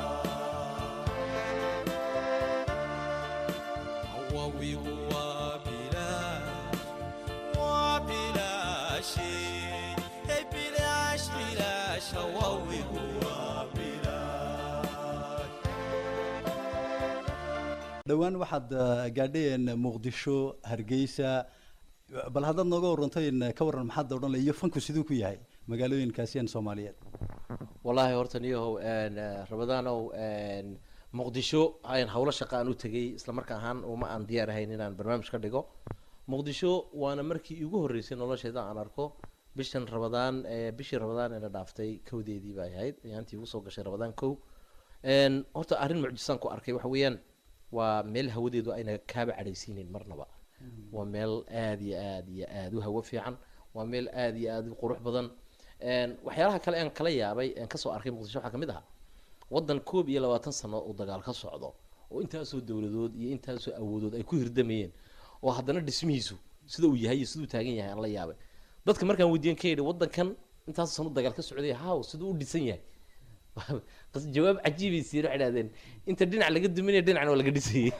hawawigu waa bilaash waa bilaashe hey bilaash bilaash hawawigu waa bilaash
dhowaan waxaad eh, gaadheen muqdisho hargeysa bal haddaad nooga waranto in ka waran maxaad odhan lahay iyo fanku siduu ku yahay magaalooyinkaasiyan soomaaliyeed
wallaahi horta niyahow een, eh, rabadaanow een, muqdisho ayaan howlo shaqa aan u tegay isla marka ahaan uma aan diyaar ahayn inaan barnaamij ka dhigo muqdisho waana markii iigu horreysay nolosheeda aan arko bishan rabadaan ee bishii rabadaan ee la dhaaftay kowdeedii bay ahayd ayaantii igu soo gashay rabadaan kow Een, horta arrin mucjisaan ku arkay waxa weeyaan waa meel hawadeedu ayna kaaba cadhaysiinin marnaba waa meel aad iyo aad iyo aad u hawo fiican waa meel aad iyo aad u qurux badan Een, waxyaalaha kale aan kala yaabay aan kasoo arkay muqdisho waxaa kamid ahaa waddan koob iyo labaatan sano uu dagaal ka socdo oo intaasoo dowladood iyo intaasoo awoodood ay ku hirdamayeen oo haddana dhismihiisu sida uu yahay iyo siduu taagan yahay aan la yaabay dadka markaan weydiiyan ka yidhi waddankan intaas sano dagaal ka socday haw siduu u dhisan yahay qas jawaab cajiibay siiyeen waxay dhahdeen inta dhinac laga duminaya dhinacna waa laga dhisayay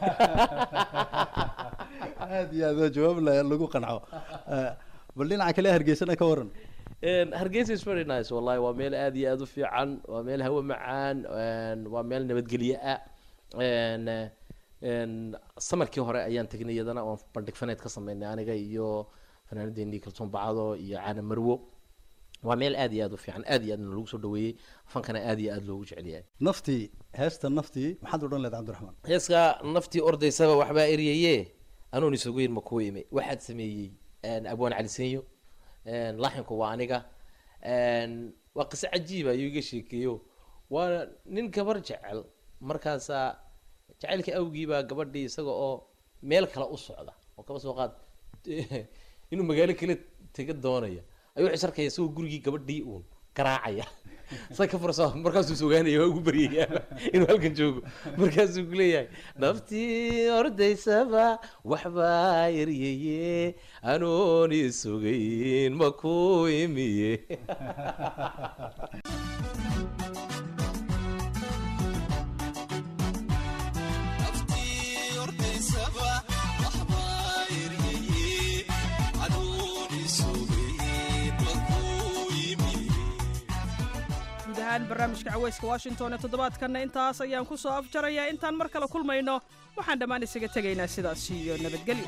aad iyo aad waa jawaab la- lagu qanco Eh, bal dhinaca kale hargeysana ka waran
Een, hargeysa is very nice wallahi waa meel aad iyo aad u fiican waa meel hawo macaan een, waa meel nabadgelyo ah een, een, samarkii hore ayaan tegnay iyadana oon bandhig faneed ka sameynay aniga iyo fanaanadeenii kalsoon bacdo iyo caana marwo waa meel aad iyo aad u fiican aad iyo aadna lagu soo dhaweeyey fankana aad iyo aad loogu jecel yahay
naftii heesta naftii maxaad odhan leed cabdiraxmaan
heeska naftii ordaysaba waxbaa eryaye anoon isugu yir ma kuu imi waxaad sameeyey een, abwaan cali senyo een, laxinku waa aniga een, waa qiso cajiiba ayuu iga sheekeeyo waa nin gabar jecel markaasaa jacaylka awgiibaa gabadhii isaga oo meel kale u socda oo kaba soo qaad inuu magaalo kale tega doonaya ayuu wuxuu is arkaya isagoo gurigii gabadhii uun garaacaya say ka furso markaasuu sugaanaya waa ugu baryaya inuu halkan joogo markaasuu ku leeyahay naftii ordaysaba waxbaa eryeye anoon isugayn ma ku imiye
guud ahaan barnaamijka caweyska washington ee toddobaadkanna intaas ayaan ku soo afjarayaa intaan mar kale kulmayno waxaan dhammaan isaga tegaynaa sidaas iyo nabadgelyo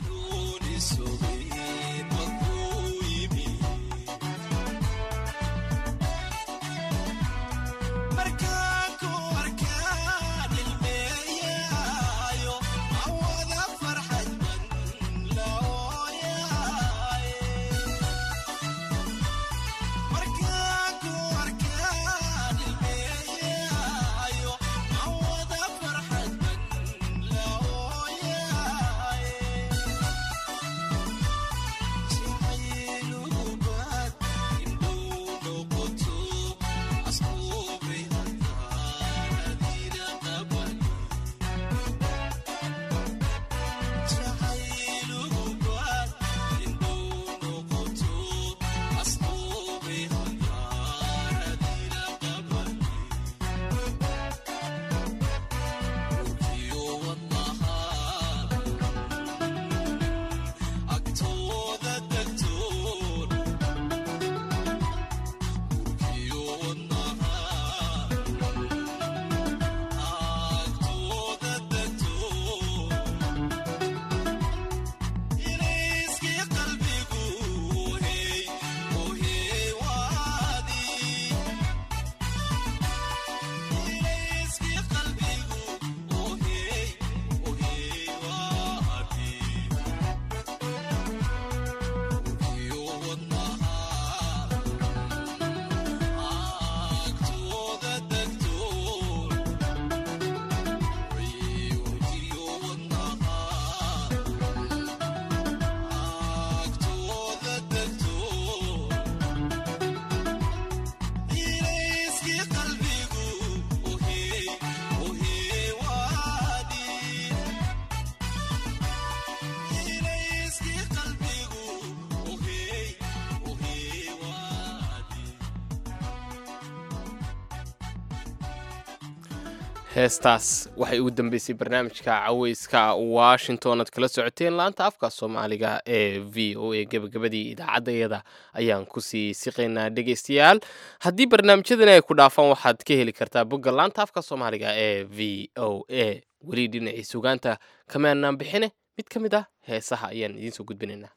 heestaas waxay ugu dambeysay barnaamijka caweyska washington aad kala socoteen laanta afka soomaaliga ee v o a gebagabadii idaacaddayada ayaan kusii siqaynaa dhegeystayaal haddii barnaamijyadani ay ku dhaafaan waxaad ka heli kartaa bogga laanta afka soomaaliga ee v o a weli dhinacii sugaanta kamaanaan bixine mid ka mid ah heesaha ayaan idiin soo gudbinaynaa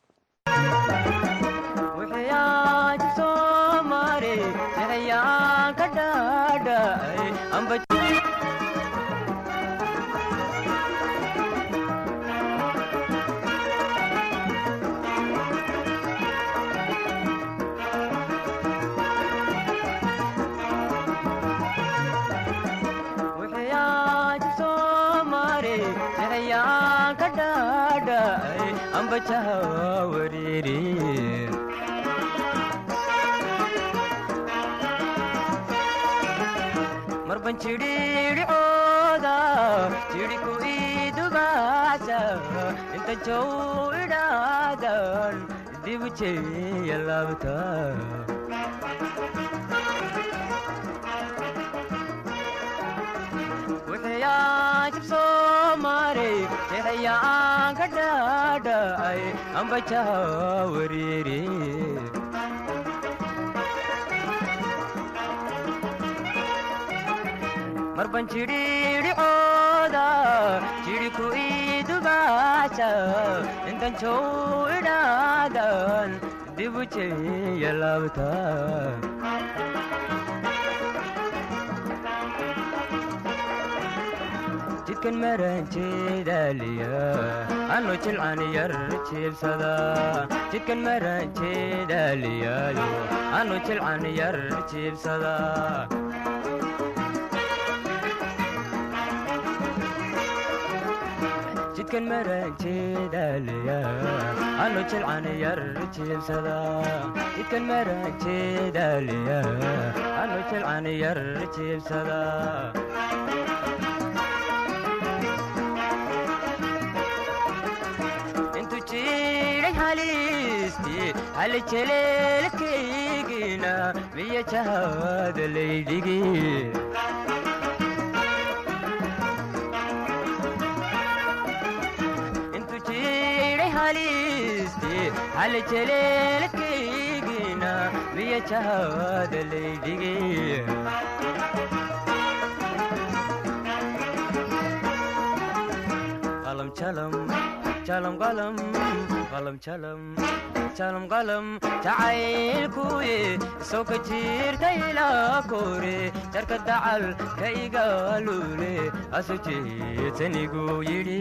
ambajaha wariiri marban jidhiidhicooda jidhi ku idubaasa inta jow idhaadan dibu jeeya laabta wixiyaan jibsoo maray jexiyaan ka dhaadhacay ambajaha wariiri marban jidhiidhicooda jidhi ku idubaasa intan jow idhaadan dibu jeeya laabta jidkan maran jeedaaliya anu jilcan yar jiibsada jidkan maran jeedaaliyaayo anu jilcan yar jiibsada jidkan maran jeedaaliya anu jilcan yar jiibsada jidkan maran jeedaaliya anu jilcan yar jiibsada intu jiray halisti hal jeleelkaygina miya jahada laydhigi intu jiray halisti hal jeleelkaygina miya jahada laydhigi qalam jalam jalam qalam qalam jalam jalam qalam jacaylkuye soo ka jirta ilaa kore jarka dacal ka igaalule asu jeetanigu yidhi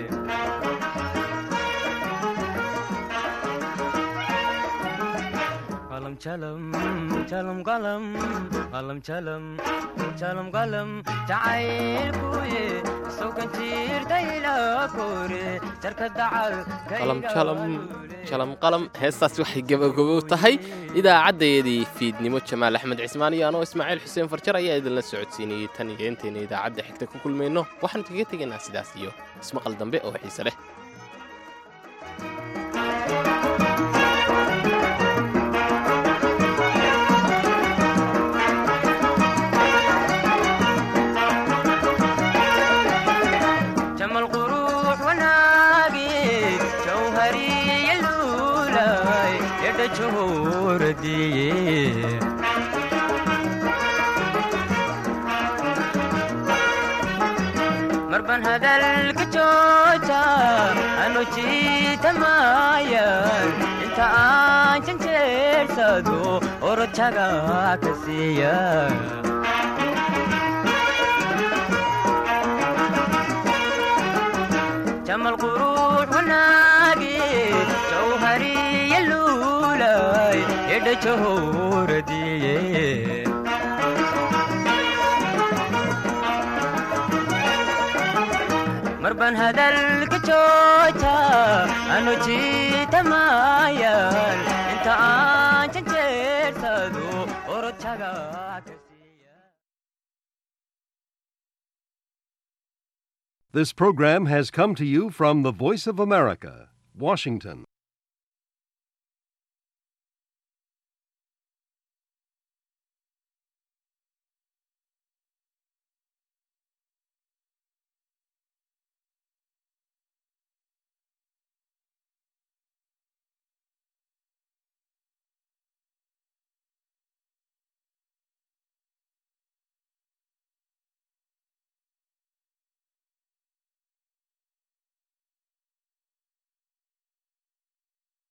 qalam jalam jalam qalam qalam jalam jalam qalam jacaylkuye soo ka jirta ilaa kore jarka dacal ka
qalam jalam jalam qalam heestaas waxay gabagabo tahay idaacaddayadii fiidnimo jamaal axmed cismaan iyo anoo ismaaciil xuseen farjar ayaa idinla socodsiinayey tan iyo intayna idaacadda xigta ku kulmayno waxaanu kaga tegaynaa sidaas iyo ismaqal dambe oo xiise leh
jamal qurux wanaagi jawhariya luulay edha johoradiye marban hadalka jooja anu jiitamayan inta aan janjeersado orojaga ka siiya jamal qurux wanaagi jawhariya luulay edha johoradiye marban hadalka jooja anu jiitamayan inta aan janjeersado orojaga ka
This program has come to you from the Voice of America, Washington.